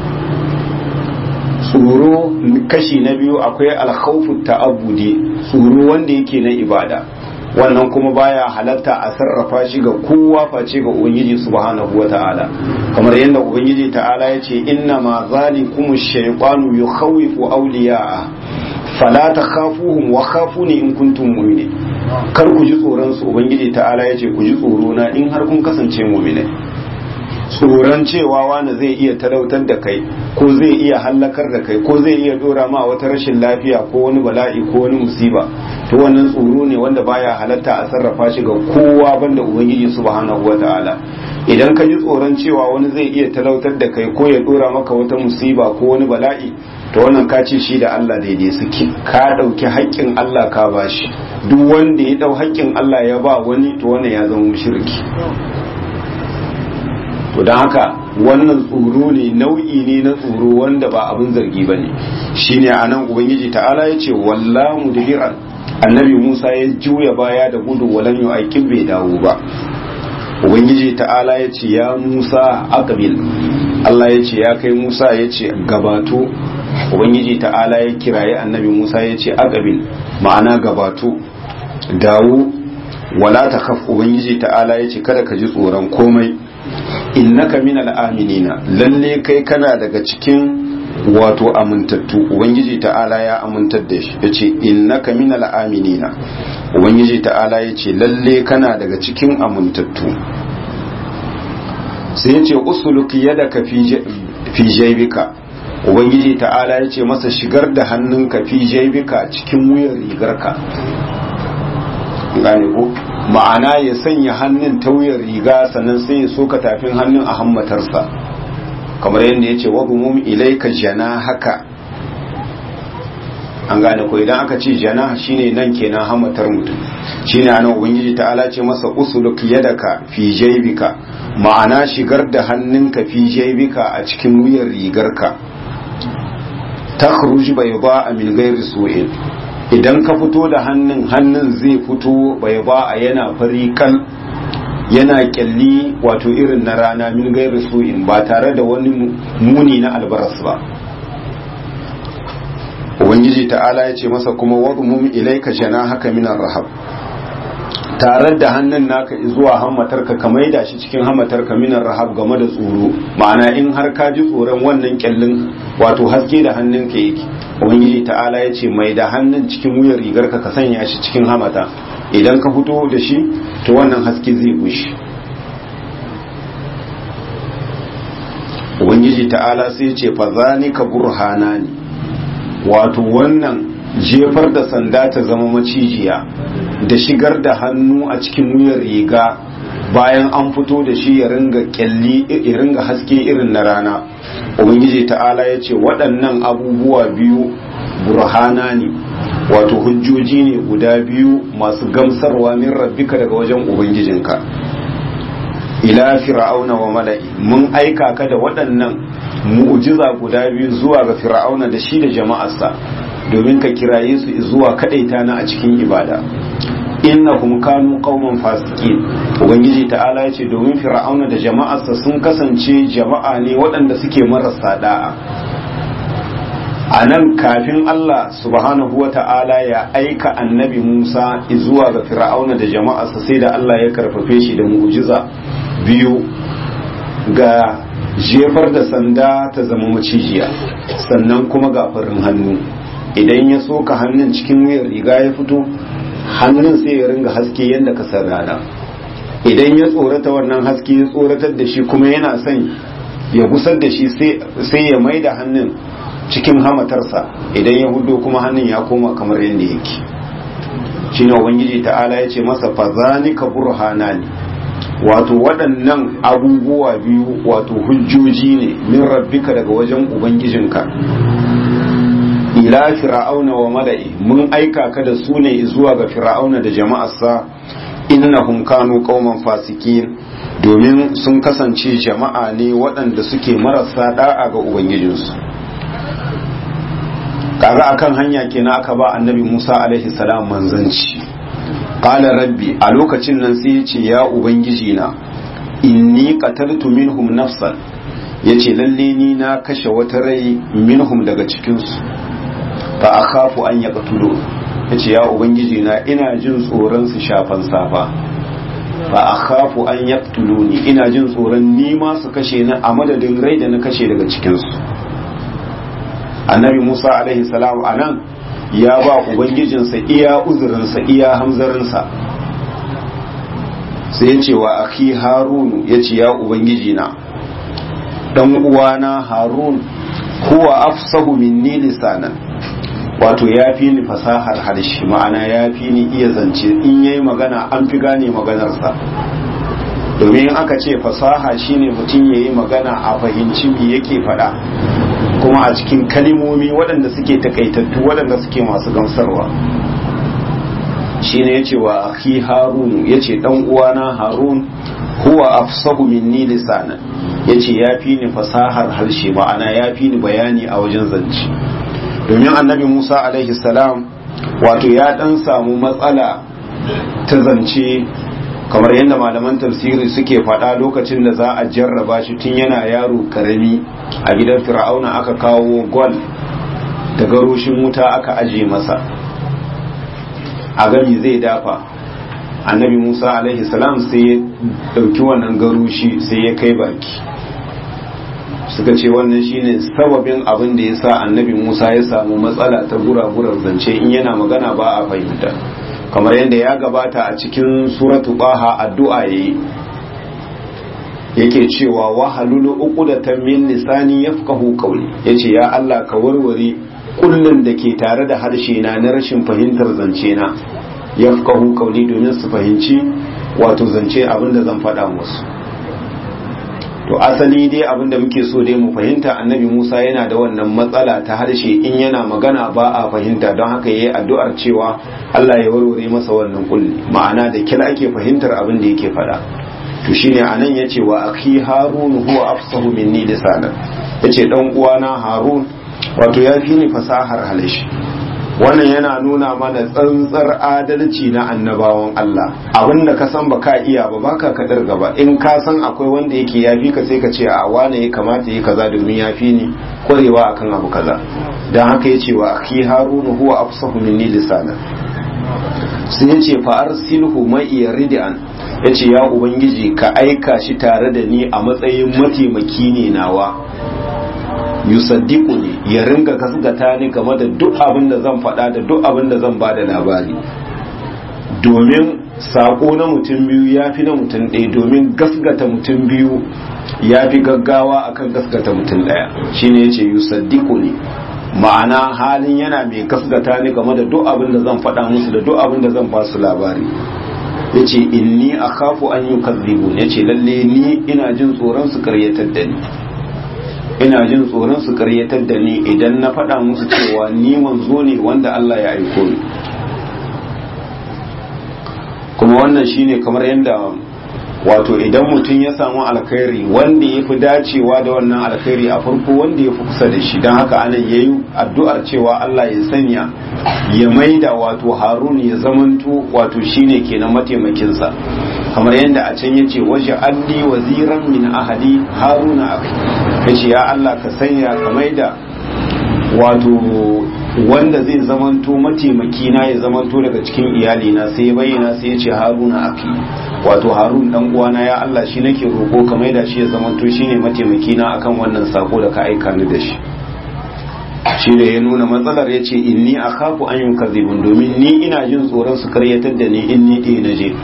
tsoro kashi na biyu akwai alkhawfu ta'abbudi tsoro wanda yake na ibada wannan kuma baya halatta a sarrafa shi ga kowa face ga ubangiji subhanahu wata'ala kamar yadda ubangiji ta'ala ya ce inna ma zalikum shaytanu yukhawifu awliya'a fala takhafuhum wa khafuni in kuntum mu'minin kar ku ji tsoron su ubangiji ta'ala ya ce ku ji tsoro na in har kun kasance mu'minai tsoron cewa wani zai iya talautar da kai ko zai iya hallakar da kai ko zai iya dora ma wata rashin lafiya ko wani bala'i ko wani musiba to wannan tsoro ne wanda baya halatta a sarrafa shi ga kowa banda ubangiji subhanahu wata'ala idan ka ji tsoron cewa wani zai iya talautar da kai ko ya dora maka wata musiba ko wani bala'i to wannan ka ce shi da Allah daidai suke ka ɗauki haƙƙin Allah ka bashi duk wanda ya ɗau haƙƙin Allah ya ba wani to wannan ya zama mushriki to don haka wannan tsoro ne nau'i ne na tsoro wanda ba abin zargi ba ne shine a nan ubangiji ta'ala ya ce walla mudbiran annabi musa ya juya baya da gudu walam yu aikin bai dawo ba ubangiji ta'ala ya ce ya musa aqbil Allah ya ce ya kai musa ya ce gabato ubangiji ta'ala ya kiraye annabi musa ya ce aqabil ma'ana gabato dawo wala ta khaf ubangiji ta'ala ya ce kada ka ji tsoron komai innaka minal aminina lalle kai kana daga cikin wato amintattu ubangiji ta'ala ya amintar da shi ya ce innaka minal aminina ubangiji ta'ala ya ce lalle kana daga cikin amintattu sai ya ce usuluki yadaka fi jaibika ubangiji ta'ala ya ce masa shigar da hannunka fi jaibika cikin wuyan rigarka gane ko ma'ana ya sanya hannun ta wuyan riga sannan sai ya soka tafin hannun a hammatarsa kamar yadda ya ce wabumum ilaika jana haka an gane ko idan aka ce jana shine nan kenan hammatar mutum shine anan ubangiji ta'ala ce masa usuluk yadaka fi jaibika ma'ana shigar da hannunka fi jaibika a cikin wuyan rigarka takhruj bayda min ghairi su'in idan ka fito da hannun hannun zai fito bayda yana farikan yana kyalli wato irin na rana min ghairi su'in ba tare da wani muni na albaras ba ubangiji ta'ala ya ce masa kuma wadmum ilaika haka minar rahab tare da hannun naka zuwa hammatarka ka maida shi cikin hammatarka minar rahab game da tsoro ma'ana in har ka ji tsoron wannan kyallin wato haske da hannunka yake ubangiji ta'ala ya ce mai da hannun cikin wuyar rigarka ka sanya shi cikin hamata idan ka fito da shi to wannan haske zai bushe ubangiji ta'ala sai ce fa zalika burhanani wato wannan jefar da sanda ta zama macijiya da shigar da hannu a cikin wuyar riga bayan an fito da shi ya ringa kyalli ya ringa haske irin na rana ubangiji ta'ala ya ce waɗannan abubuwa biyu burhana ne wato hujjoji ne guda biyu masu gamsarwa min rabbika daga wajen ubangijinka ila fir'auna wa mala'i mun aika ka da waɗannan mu'jiza guda biyu zuwa ga fir'auna da shi da jama'arsa domin ka kiraye su zuwa kadaita na a cikin ibada innahum kanu qauman fasiqin ubangiji ta'ala ya ce domin fir'auna da jama'arsa sun kasance jama'a ne waɗanda suke marasa da'a a nan kafin Allah subhanahu wa ta'ala ya aika annabi Musa zuwa ga fir'auna da jama'arsa sai da Allah ya karfafe shi da mu'jiza biyu ga jefar da sanda ta zama macijiya sannan kuma ga farin hannu idan ya soka hannun cikin wuyar riga ya fito hannun sai ya ringa haske yadda ka san rana idan ya tsorata wannan haske ya tsoratar da shi kuma yana son ya gusar da shi sai ya mai da hannun cikin hamatarsa idan ya hudo kuma hannun ya koma kamar yadda yake shine ubangiji ta'ala ya ce masa fazanika burhanani wato waɗannan abubuwa biyu wato hujjoji ne min rabbika daga wajen ubangijinka ila fir'auna wa mala'i mun aika ka da su ne zuwa ga fir'auna da jama'arsa innahum kanu qauman fasikin domin sun kasance jama'a ne waɗanda suke marasa da'a ga ubangijinsu kaga akan hanya kenan aka ba annabi Musa alaihi salam manzanci qala rabbi a lokacin nan sai yace ya ubangiji na inni qataltu minhum nafsan yace lalle ni na kashe wata rai minhum daga cikin su fa akhafu an yaqtulu yace ya ubangiji na ina jin tsoron su shafan safa fa akhafu an yaqtuluni ina jin tsoron ni ma su kashe ni a madadin rai da na kashe daga cikin su annabi Musa alaihi salam anan ya ba ubangijinsa iya uzurinsa iya hamzarinsa sai ya ce wa akhi harunu ya ce ya ubangijina dan uwana harun huwa afsahu minni lisanan wato ya fi ni fasahar harshe ma'ana ya fi ni iya zance in yayi magana an fi gane maganarsa domin aka ce fasaha shine mutum yayi magana a fahimci me yake faɗa kuma a cikin kalimomi waɗanda suke takaitattu waɗanda suke masu gamsarwa shi ne ya ce wa akhi harun ya ce ɗan uwana harun huwa afsahu minni lisanan ya ce ya fi ni fasahar harshe ma'ana ya fi ni bayani a wajen zance domin annabi musa alaihi salam wato ya ɗan samu matsala ta zance kamar yadda malaman tafsiri suke faɗa lokacin da za a jarraba shi tun yana yaro karami a gidan fir'auna aka kawo gwal da garoshin wuta aka aje masa a gami zai dafa annabi musa alaihi salam sai ya ɗauki wannan garoshi sai ya kai baki suka ce wannan shine sababin abin da ya sa annabi musa ya samu matsala ta gura-gurar zance in yana magana ba a fahimta kamar yadda ya gabata a cikin suratu baha addu'a yayi yake cewa wahalulu uqdatan min lisani yafqahu qawli yace ya Allah ka warware kullun da ke tare da harshe na na rashin fahimtar zance na yafqahu qawli domin su fahimci wato zance abinda zan faɗa musu to asali dai abinda muke so dai mu fahimta annabi Musa yana da wannan matsala ta harshe in yana magana ba a fahimta don haka yayi addu'ar cewa Allah ya warware masa wannan kulli ma'ana da kila ake fahimtar abin da yake faɗa to shine anan yace wa akhi harun huwa afsahu minni lisanan yace dan uwana harun wato ya fi ni fasahar halishi wannan yana nuna mana tsantsar adalci na annabawan Allah abinda ka san baka iya ba baka kadar gaba in ka san akwai wanda yake yafi ka sai ka ce a wane ya kamata yi kaza domin yafi ni kwarewa akan abu kaza dan haka yace wa akhi harun huwa afsahu minni lisanan sai yace fa arsilhu mai yaridan ya ce ya ubangiji ka aika shi tare da ni a matsayin mataimaki ne nawa yusaddiku ne ya ringa gasgata ni game da duk abin da zan faɗa da duk abin da zan ba da labari domin saƙo na mutum biyu ya fi na mutum ɗaya domin gasgata mutum biyu ya fi gaggawa akan gasgata mutum ɗaya shine ya ce yusaddiku ne ma'ana halin yana mai gasgata ni game da duk abin da zan faɗa musu da duk abin da zan ba su labari ya ce inni a kafu an yi kazzibu ya ce lalle ni ina jin tsoron su karyatar da ni ina jin tsoron su karyatar da ni idan na faɗa musu cewa ni manzo ne wanda Allah ya aiko ni kuma wannan shine kamar yadda wato idan mutum ya samu alkhairi wanda ya fi dacewa da wannan alkhairi a farko wanda ya fi kusa da shi don haka anan ya yi addu'ar cewa Allah ya sanya ya maida wato harun ya zamanto wato shine kenan mataimakinsa kamar yadda a can yace waje alli waziran min ahadi haruna akhi yace ya Allah ka sanya ka maida wato wanda zai zamanto mataimaki na ya zamanto daga cikin iyalina sai ya bayyana sai ya ce haruna aki wato harun dan uwana ya Allah shi nake roko ka maida shi ya zamanto shine mataimaki na akan wannan sako da ka aika ni da shi shi da ya nuna matsalar ya ce inni akhafu an yunkazibun domin ni ina jin tsoron su karyatar da ni in ni ɗaya na je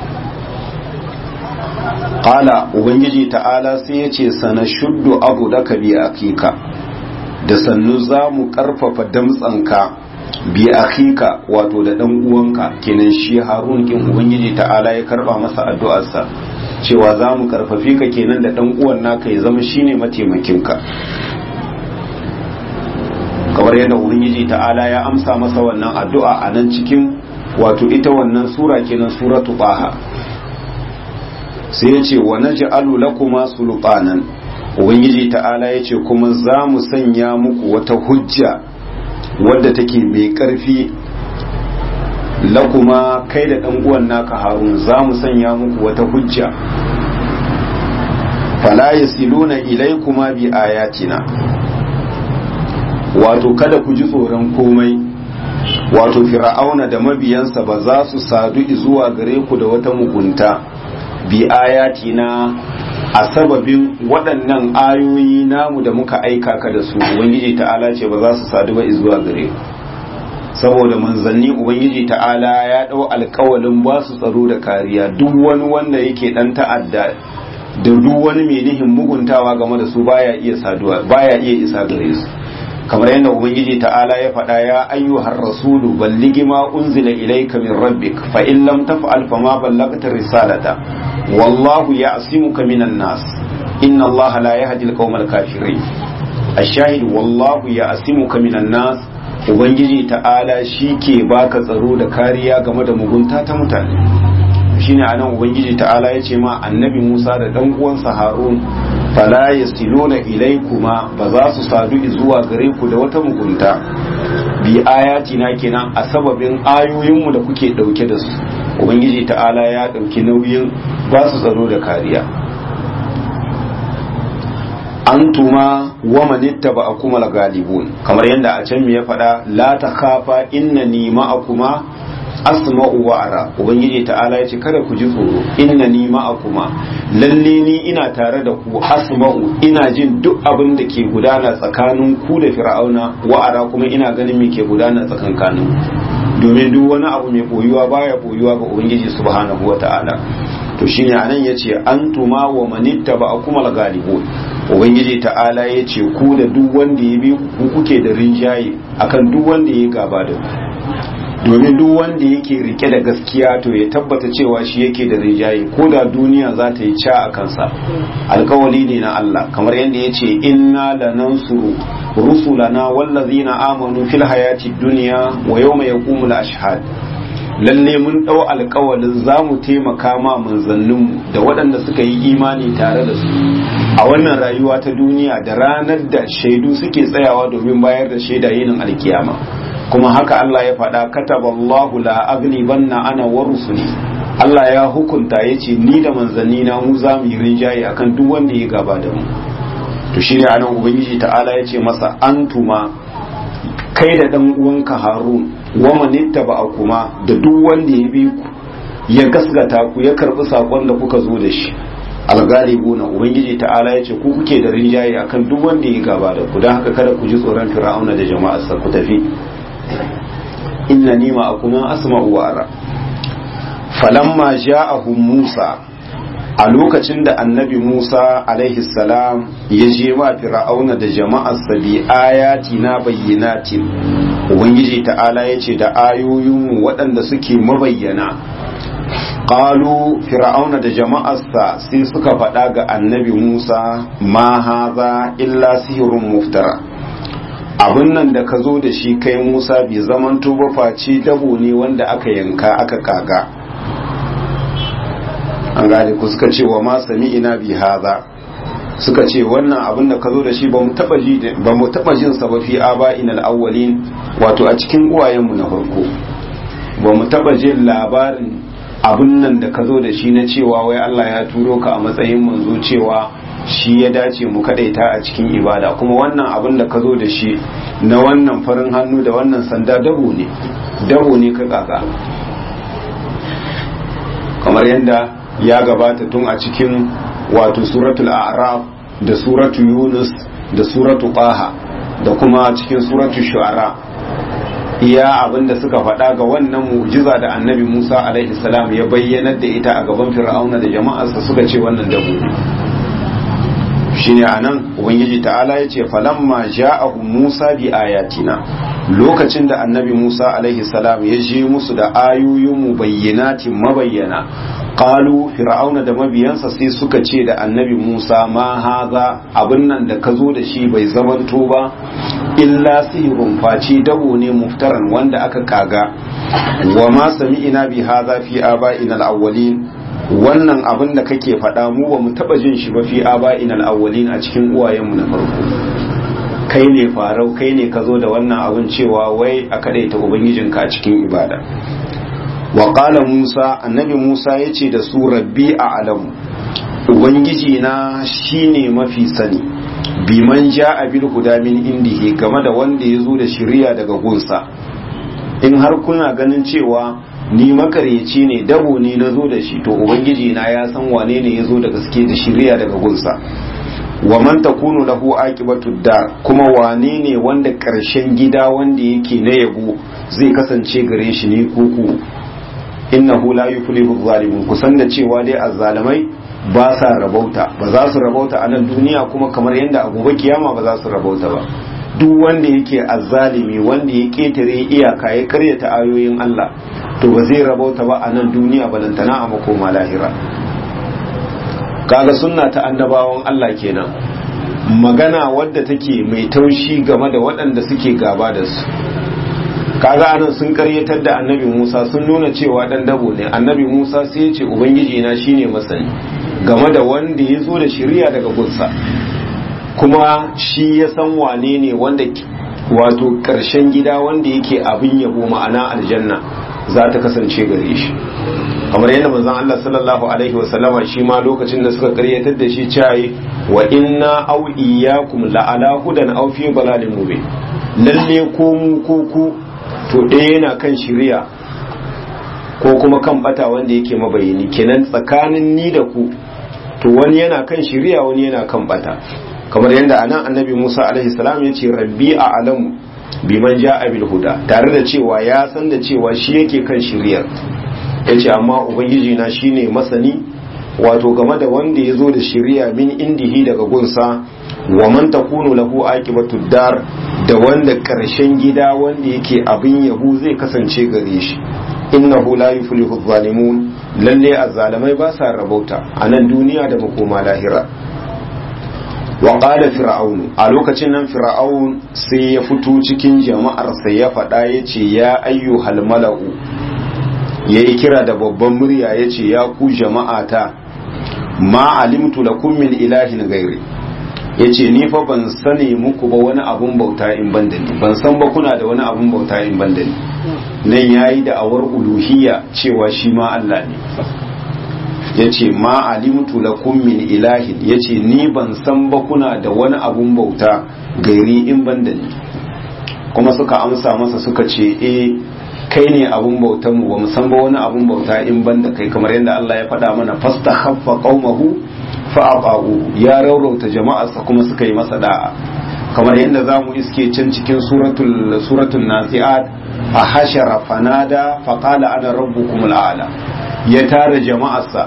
qala ubangiji ta'ala sai ya ce sana shuddu abu daka bi akika da sannu za mu karfafa damtsanka bi akhika wato da dan uwanka kenan shi harun kin ubangiji ta'ala ya karba masa addu'arsa cewa za mu karfafi ka kenan da dan uwan naka ya zama shine mataimakinka kamar yadda ubangiji ta'ala ya amsa masa wannan addu'a a nan cikin wato ita wannan sura kenan suratu baha sai ya ce wa naj'alu lakuma sulqanan ubangiji ta'ala ya ce kuma za mu sanya muku wata hujja wadda take mai ƙarfi lakuma kai da ɗan uwan naka harun za mu sanya muku wata hujja fala yasiluna ilaykuma bi ayatina wato kada ku ji tsoron komai wato fir'auna da mabiyansa ba za su sadu zuwa gare ku da wata mugunta bi ayatina a sababin waɗannan ayoyi namu da muka aika ka da su ubangiji ta'ala ce ba za su sadu ba zuwa gare ku saboda manzanni ubangiji ta'ala ya ɗau alkawalin ba su tsaro da kariya duk wani wanda yake ɗan ta'adda da duk wani mai nihin muguntawa game da su baya iya saduwa baya iya isa gare su kamar yadda ubangiji ta'ala ya faɗa ya ayyuhar rasulu balligi ma unzila ilayka min rabbik fa in lam taf'al fa ma ballaghta risalata wallahu ya'simuka minan nas inna allaha la yahdi al-qawmal kafirin ash-shahid wallahu ya'simuka minan nas ubangiji ta'ala ke baka tsaro da kariya game da mugunta ta mutane shine anan ubangiji ta'ala ya ce ma annabi Musa da dan uwansa Harun fala yasiluna ilaykuma ba za su sadu zuwa gare ku da wata mugunta bi ayatina kenan a sababin ayoyinmu da kuke dauke da su ubangiji ta'ala ya dauki nauyin ba su tsaro da kariya antuma wa manittaba akuma galibun kamar yadda a can me ya faɗa la ta khafa innani ma'akuma asma'u wa ara ubangiji ta'ala ya ce kada ku ji tsoro innani ma'akuma lalle ni ina tare da ku asma'u ina jin duk abin da ke gudana tsakanin ku da fir'auna wa ara kuma ina ganin me ke gudana tsakankanin domin duk wani abu mai boyuwa baya boyuwa ga ubangiji subhanahu wa ta'ala to shine anan yace antuma wa manittaba akumal galibun ubangiji ta'ala yace ku da duk wanda ya bi ku kuke da rinjaye akan duk wanda ya gaba da ku domin duk wanda yake rike da gaskiya to ya tabbata cewa shi yake da rinjaye ko da duniya za ta yi ca a kansa alkawali ne na Allah kamar yadda ya ce inna lanansuru rusulana wallazina amanu fil hayati dunya wa yawma yaqumul ashhad lalle mun ɗau alkawalin za mu taimaka ma manzanninmu da waɗanda suka yi imani tare da su a wannan rayuwa ta duniya da ranar da shaidu suke tsayawa domin bayar da shaida yinin alkiyama kuma haka Allah ya faɗa kataballahu la aghlibanna ana wa rusuli Allah ya hukunta ya ce ni da manzanni na mu za mu yi rinjaye akan duk wanda ya gaba da mu to shine anan ubangiji ta'ala ya ce masa antuma kai da dan uwanka harun wa manitta ba kuma da duk wanda ya bi ku ya gasgata ku ya karbi sakon da kuka zo da shi algalibuna ubangiji ta'ala ya ce ku kuke da rinjaye akan duk wanda ya gaba da ku don haka kada ku ji tsoron fir'auna da jama'arsa ku tafi inna ni ma akuma asma'u wa ara falamma ja'ahum musa a lokacin da annabi musa alaihi salam ya je ma fir'auna da jama'arsa bi ayati na bayyinatin ubangiji ta'ala ya ce da ayoyin waɗanda suke mabayyana qalu fir'auna da jama'arsa sai suka faɗa ga annabi musa ma haza illa sihirun muftara abin nan da ka zo da shi kai musa bai zaman ba face dabo ne wanda aka yanka aka kaga an gane ku suka ce wa ma sami ina bi haza suka ce wannan abin da ka zo da shi ba mu taba jin sa ba fi aba inal awwalin wato a cikin uwayenmu na farko ba mu taba jin labarin abin nan da ka zo da shi na cewa wai Allah ya turo ka a matsayin manzo cewa shi ya dace mu kadaita a cikin ibada kuma wannan abin da ka zo da shi na wannan farin hannu da wannan sanda dabo ne dabo ne ka kaka kamar yadda ya gabata tun a cikin wato suratul a'raf da suratu yunus da suratu qaha da kuma cikin suratu shu'ara iya abinda suka faɗa ga wannan mu'jiza da annabi Musa alaihi salam ya bayyanar da ita a gaban fir'auna da jama'arsa suka ce wannan dabo ne shine anan ubangiji ta'ala ya ce falamma ja'ahu Musa bi ayatina lokacin da annabi Musa alaihi salam ya je musu da ayoyin mu bayyanatin mabayyana qalu fir'auna da mabiyansa sai suka ce da annabi Musa ma haza abin nan da ka zo da shi bai zamanto ba illa sihirun face dabo ne muftaran wanda aka kaga wa ma sami'ina bi haza fi aba'ina al-awwalin wannan abin da kake faɗa mu ba mu taɓa jin shi ba fi aba'ina al-awwalin a cikin uwayenmu na farko kai ne farau kai ne ka zo da wannan abin cewa wai a kadaita ubangijinka a cikin ibada wa qala musa annabi musa ya ce da su rabbi a alamu ubangiji na shine mafi sani biman ja a bil huda min indihi game da wanda ya zo da shiriya daga gunsa in har kuna ganin cewa ni makaryaci ne dabo ne na zo da shi to ubangiji na ya san wane ne ya zo da gaske da shiriya daga gunsa wa man takunu lahu aqibatu dar kuma wane ne wanda karshen gida wanda yake na yabo zai kasance gare shi ne kuku innahu la yuflihu zalimun kusan da cewa dai azzalimai ba sa rabauta ba za su rabauta a nan duniya kuma kamar yadda a gobe kiyama ba za su rabauta ba duk wanda yake azzalimi wanda ya ketare iyaka ya karyata ayoyin Allah to ba zai rabauta ba a nan duniya balantana a makoma lahira kaga sunna ta annabawan Allah kenan magana wadda take mai taushi game da waɗanda suke gaba da su kaga anan sun karyatar da annabi Musa sun nuna cewa dan dabo ne annabi Musa sai ya ce ubangiji na shine masani game da wanda ya zo da shari'a daga gunsa kuma shi ya san wane ne wanda wato karshen gida wanda yake abin yabo ma'ana aljanna za ta kasance gare shi kamar yadda manzon Allah sallallahu alaihi wasallama shi ma lokacin da suka karyatar da shi cayi wa inna aw iyyakum la ala hudan aw fi dalalin mubin lalle ko mu ko ku to ɗaya yana kan shiriya ko kuma kan bata wanda yake mabayini kenan tsakanin ni da ku to wani yana kan shiriya wani yana kan bata kamar yadda anan annabi Musa alaihi salam ya ce rabbi a alamu biman ja'a bil huda tare da cewa ya san da cewa shi yake kan shiriyar yace amma ubangiji na shine masani wato game da wanda ya zo da shiriya min indihi daga gunsa wa man takunu lahu aqibatu dar da wanda karshen gida wanda yake abin yahu zai kasance gare shi innahu la yuflihu zalimun lalle azzalamai ba sa rabauta a nan duniya da makoma lahira wa qala fir'aunu a lokacin nan fir'aun sai ya fito cikin jama'ar sai ya faɗa yace ya ayyuhal mala'u yayi kira da babban murya yace ya ku jama'ata ma alimtu lakum min ilahin ghairi yace ni fa ban sani muku ba wani abun bauta in ban da ni ban san ba kuna da wani abun bauta in ban da ni nan yayi da awar uluhiyya cewa shi ma Allah ne yace ma alimtu lakum min ilahin yace ni ban san ba kuna da wani abun bauta gairi in ban da ni kuma suka amsa masa suka ce eh kai ne abun bautan mu bamu san ba wani abun bauta in ban da kai kamar yadda Allah ya faɗa mana fastakhaffa qaumahu fa aqahu ya raurauta jama'arsa kuma suka yi masa da'a kamar yadda zamu iske can cikin suratul suratul nasiat a hashara fanada faqala ana rabbukumul a'la ya tara jama'arsa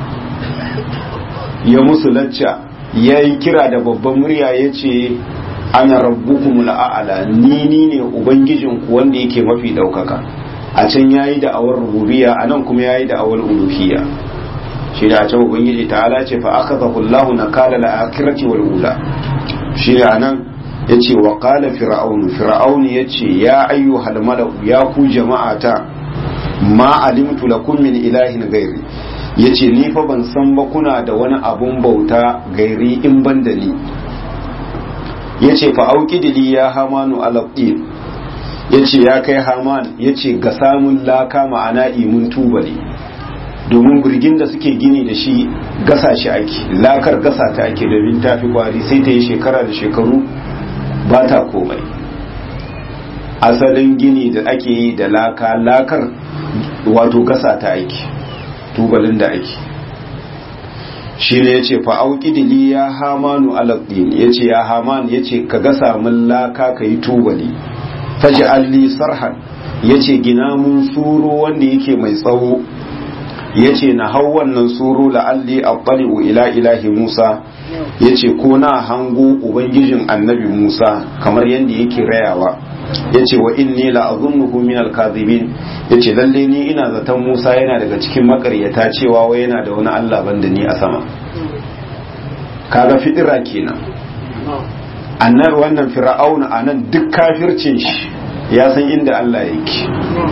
ya musu lacca ya yi kira da babban murya ya ce ana rabbukumul a'ala ni ni ne ubangijinku wanda yake mafi daukaka a can ya yi da'awar rububiya a nan kuma ya yi da'awar uluhiyya shi da a can ubangiji ta'ala ce fa aka zahullahu na kala la'akirati wal ula shi da nan ya ce wa kala fir'aunu fir'aunu ya ce ya ayyuhal mala'u ya ku jama'ata ma alimtu lakum min ilahin gairi yace ni fa ban san ba kuna da wani abun bauta gairi in ban da ni yace fa auqidili ya hamanu alaqin yace ya kai haman yace ga samun laka ma'ana imun tubali domin burgin da suke gini da shi gasa shi ake lakar gasa ta ake domin tafi kwari sai ta yi shekara da shekaru ba ta komai asalin gini da ake yi da laka lakar wato gasa ta aiki tubalin da ake shi ne ya ce fa'auƙidili ya hamanu alaƙin ya ce ya haman ya ce ka gasa min laka ka yi tubali faji alli sarhan ya ce gina mun suro wanda yake mai tsawo ya ce na hau wannan suro la'alli abbali'u ila ilahi musa ya ce ko na hango ubangijin annabi musa kamar yadda yake rayawa ya ce wa inni la azunnuhu min al-kadhibin ya ce lalle ni ina zaton Musa yana daga cikin makaryata cewa wai yana da wani Allah banda ni a sama kaga fitira kenan annar wannan fir'auna anan duk kafircin shi ya san inda Allah yake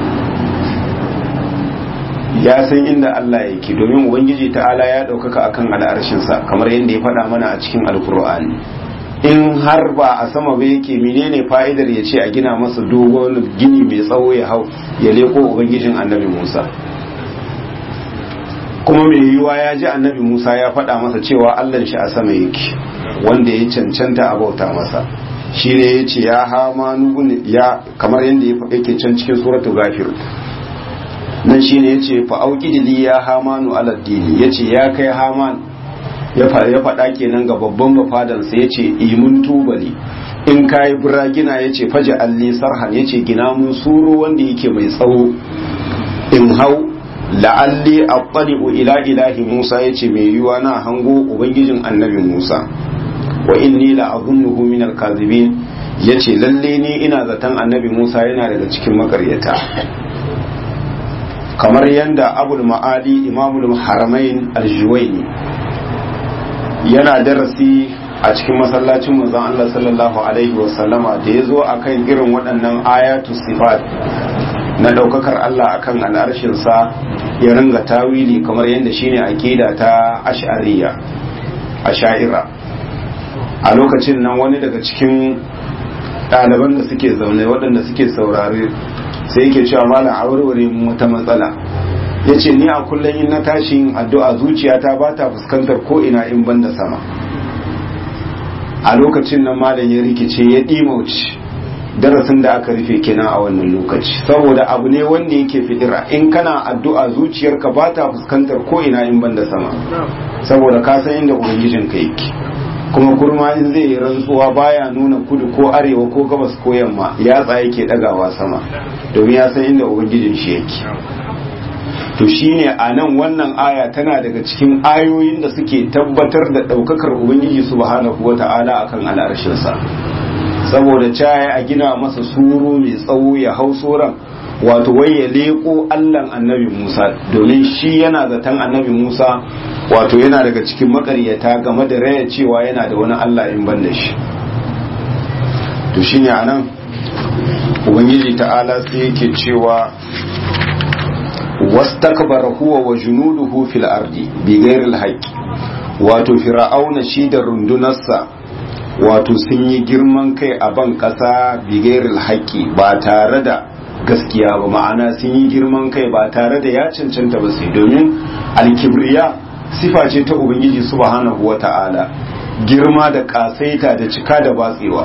ya san inda Allah yake domin ubangiji ta'ala ya ɗaukaka akan al'arshinsa kamar yadda ya faɗa mana a cikin alkur'ani in har ba a sama ba yake menene fa'idar ya ce a gina masa dogon gini mai tsawo ya hau ya leko ubangijin annabi musa kuma mai yiwuwa ya ji annabi musa ya faɗa masa cewa allan shi a sama yake wanda ya cancanta a bauta masa shi ne ya ce ya hama ya kamar yadda yake can cikin suratu gafir nan shi ne ya ce fa'auƙidili ya hamanu aladdini ya ce ya kai haman ya faɗa kenan ga babban bafadansa ya ce imun tubali in kayi biragina ya ce faji alli sarhan ya ce gina mun suro wanda yake mai tsawo in hau la'alli aqtali'u ila ilahi musa ya ce mai yiwa na hango ubangijin annabi musa wa inni la azunnuhu min al-kadhibin yace lalle ni ina zaton annabi musa yana daga cikin makaryata kamar yanda abul ma'ali imamul haramain al-juwayni yana darasi a cikin masallacin manzon Allah sallallahu alaihi wasallama da ya zo akan irin waɗannan ayatu sifat na ɗaukakar Allah akan al'arshinsa ya ringa tawili kamar yadda shine aqida ta ash'ariya asha'ira a lokacin nan wani daga cikin ɗaliban da suke zaune waɗanda suke saurare sai yake cewa malam a warware mu wata matsala ya ce ni a kullum in na tashi yin addu'a zuciyata ba ta fuskantar ko ina in ban da sama a lokacin nan malam ya rikice ya ɗimauci darasin da aka rufe kenan a wannan lokaci saboda abu ne wanda yake fidira in kana addu'a zuciyarka ba ta fuskantar ko ina in ban da sama saboda ka san inda ubangijinka yake kuma kurma in zai yi rantsuwa baya nuna kudu ko arewa ko gabas ko yamma yatsa yake dagawa sama domin ya san inda ubangijin shi yake to shine a nan wannan aya tana daga cikin ayoyin da suke tabbatar da ɗaukakar ubangiji subhanahu wata'ala akan al'arshinsa saboda caya a gina masa suru mai tsawo ya hau soran wato wai ya leko allan annabi musa domin shi yana zaton annabi musa wato yana daga cikin makaryata game da raya cewa yana da wani allah in ban da shi to shine a nan ubangiji ta'ala sai yake cewa wastakbara huwa wa junuduhu fil ardi bi ghairil haqqi wato fir'auna shi da rundunarsa wato sun yi girman kai a ban kasa bi ghairil haqqi ba tare da gaskiya ba ma'ana sun yi girman kai ba tare da ya cancanta ba sai domin alkibriya sifa ce ta ubangiji subhanahu wata'ala girma da kasaita da cika da batsewa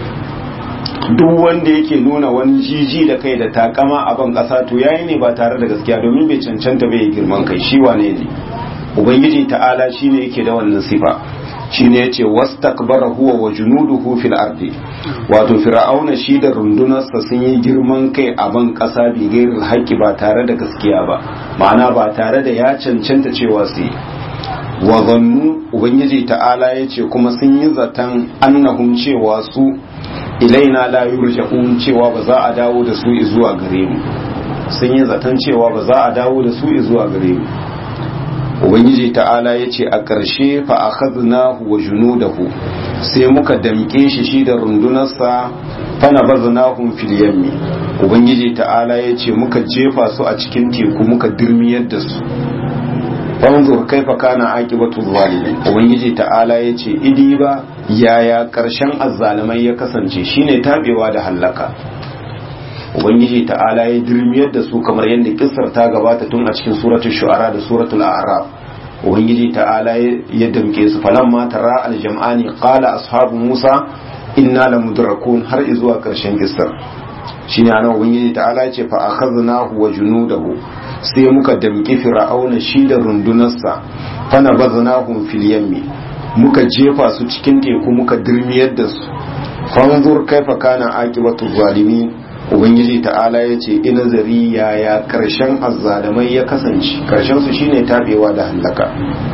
duk wanda yake nuna wani jiji da kai da takama a ban kasa to yayi ne ba tare da gaskiya domin bai cancanta bai girman kai shi wane ne ubangiji ta'ala shine yake da wannan sifa shine yace wastakbara huwa wa junuduhu fil ardi wato fir'auna shi da rundunarsa sun yi girman kai a ban kasa bi gairil haqqi ba tare da gaskiya ba ma'ana ba tare da ya cancanta cewa su yi wa zannu ubangiji ta'ala yace kuma sun yi zaton annahum cewa su ilaina la yurja'un cewa ba za a dawo da su zuwa gare mu sun yi zaton cewa ba za a dawo da su zuwa gare mu ubangiji ta'ala ya ce a ƙarshe fa akhadnahu wa junudahu sai muka damƙe shi shi da rundunarsa fa nabaznahum fil yammi ubangiji ta'ala ya ce muka jefa su a cikin teku muka dirmiyar da su fanzur kaifa kana aqibatu zalimin ubangiji ta'ala ya ce idi ba yaya ƙarshen azzalimai ya kasance shine tabewa da hallaka ubangiji ta'ala ya dirmiyar da su kamar yadda kissar ta gabata tun a cikin suratul shu'ara da suratul a'raf ubangiji ta'ala ya damke su falamma tara aljam'ani qala ashabu musa inna lamudrakun har zuwa karshen kissar shine anan ubangiji ta'ala ya ce fa akhadnahu wa junudahu sai muka damki fir'auna shi da rundunarsa fa nabaznahum fil yammi muka jefa su cikin teku muka dirmiyar da su fanzur kaifa kana aqibatu zalimin ubangiji ta'ala ya ce ina zari yaya karshen azzalamai ya kasance karshen su shine tabewa da hallaka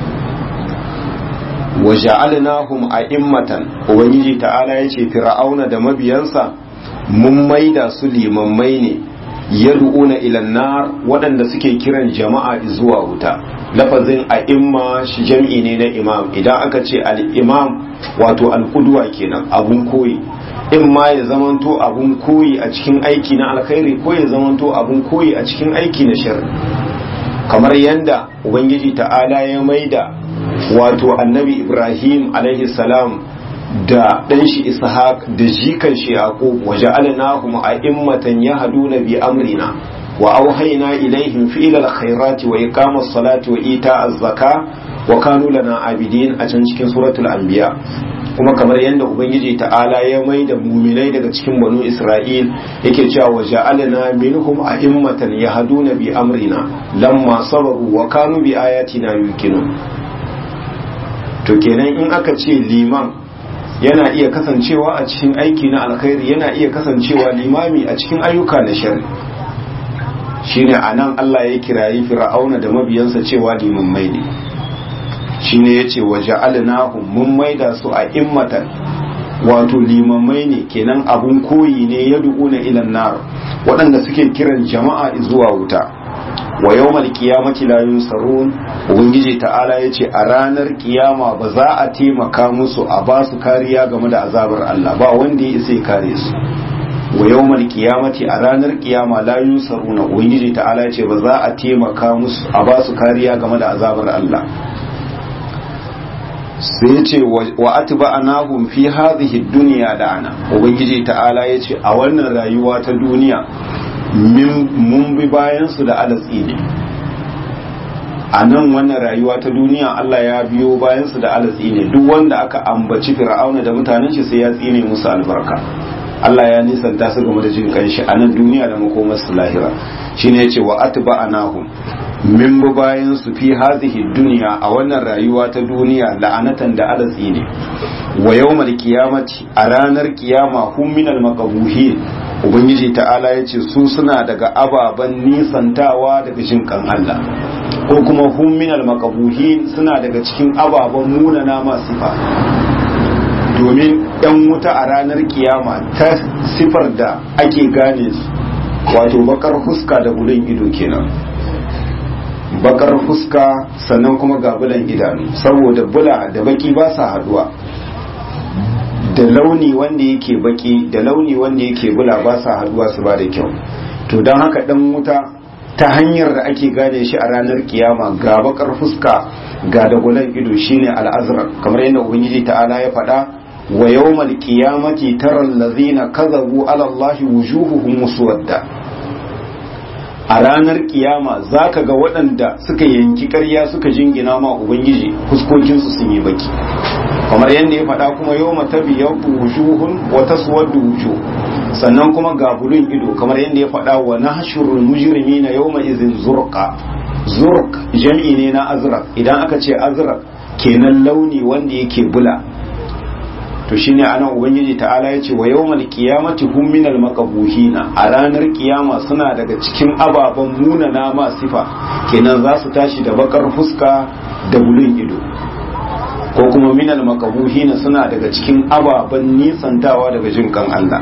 wa ja'alnahum a'immatan ubangiji ta'ala ya ce fir'auna da mabiyansa mun maida su limammai ne yad'una ila nar waɗanda suke kiran jama'a zuwa wuta lafazin a'imma shi jam'i ne na imam idan aka ce al-imam wato al-qudwa kenan abun koyi in ma ya zamanto abun koyi a cikin aiki na alkhairi ko ya zamanto abun koyi a cikin aiki na sharri kamar yanda ubangiji ta'ala ya maida wato annabi ibrahim alaihi salam da ɗan shi ishaq da jikan shi yaqub wa ja'alnahum a'immatan yahduna bi amrina wa auhayna ilaihim fi'la alkhairati wa iqamas salati wa ita'az zaka wa kanu lana abidin a can cikin suratul anbiya kuma kamar yadda ubangiji ta'ala ya mai da muminai daga cikin banu isra'il yake cewa wa ja'alna minhum a'immatan yahduna bi amrina lamma sabaru wa kanu bi ayatina yuqinun to kenan in aka ce liman yana iya kasancewa a cikin aiki na alkhairi yana iya kasancewa limami a cikin ayyuka na shari shine anan Allah ya kirayi fir'auna da mabiyansa cewa limammai ne shine yace waja'alnahum mun maida su a immatan wato limamai ne kenan abun koyi ne ya duƙuna ilan nar waɗanda suke kiran jama'a zuwa wuta wa yawmal qiyamati la yunsarun ubangiji ta'ala yace a ranar kiyama ba za a taimaka musu a ba su kariya game da azabar Allah ba wanda ya isa ya kare su wa yawmal qiyamati a ranar kiyama la yunsaruna ubangiji ta'ala yace ba za a taimaka musu a ba su kariya game da azabar Allah sai ce wa atba'anahum fi hadhihi dunya da'ana ubangiji ta'ala yace a wannan rayuwa ta duniya mun bi bayan su da alatsi ne a nan wannan rayuwa ta duniya Allah ya biyo bayan su da alatsi ne duk wanda aka ambaci fir'auna da mutanen shi sai ya tsine musu albarka Allah ya nisanta su game da jin kanshi a nan duniya da makomar su lahira shine yace wa atba'anahum min bi bayan su fi hazihi duniya a wannan rayuwa ta duniya la'anatan da alatsi ne wa yawmal qiyamati a ranar kiyama hum minal maqbuhin ubangiji ta'ala yace su suna daga ababan nisantawa daga jin kan Allah ko kuma hum minal maqbuhin suna daga cikin ababan munana masu sifa domin yan wuta a ranar kiyama ta sifar da ake gane su wato bakar fuska da gudun ido kenan bakar fuska sannan kuma ga bulan idanu saboda bula da baki ba sa haduwa da launi wanda yake baki da launi wanda yake bula ba sa haduwa su ba da kyau to don haka dan wuta ta hanyar da ake gane shi a ranar kiyama ga bakar fuska ga da gulan ido shine al'azrar kamar yadda ubangiji ta'ala ya faɗa wa yawmal qiyamati taral ladzina kadhabu ala allahi wujuhuhum muswadda a ranar kiyama za ka ga waɗanda suka yanki ƙarya suka jingina ma ubangiji fuskokinsu sun yi baki kamar yadda ya faɗa kuma yau mata biyar wujuhun wata suwar da wujo sannan kuma ga bulun ido kamar yadda ya faɗa wa na hashirul mujirimi na yau izin zurka zurk jam'i ne na azrak idan aka ce azrak kenan launi wanda yake bula to shine anan ubangiji ta'ala ya ce wa yawmal qiyamati hum minal maqbuhina a ranar kiyama suna daga cikin ababen munana ma sifa kenan za su tashi da bakar fuska da bulun ido ko kuma minal maqbuhina suna daga cikin ababen nisantawa daga jin kan Allah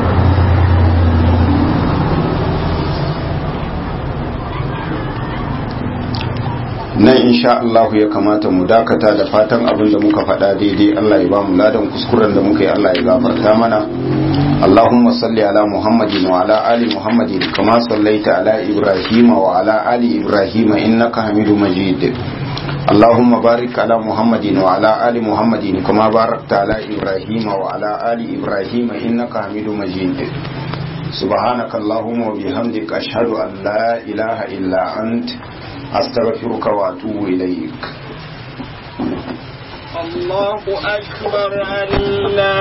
nan insha Allah ya kamata mu dakata da fatan abin da muka faɗa daidai Allah ya ba mu ladan kuskuren da muka yi Allah ya gafarta mana اللهم صل على محمد وعلى آل محمد كما صليت على إبراهيم وعلى آل إبراهيم إنك حميد مجيد اللهم بارك على محمد وعلى آل محمد كما باركت على إبراهيم وعلى آل إبراهيم إنك حميد مجيد سبحانك اللهم وبحمدك أشهد أن لا إله إلا أنت أستغفرك وأتوب إليك الله أكبر الله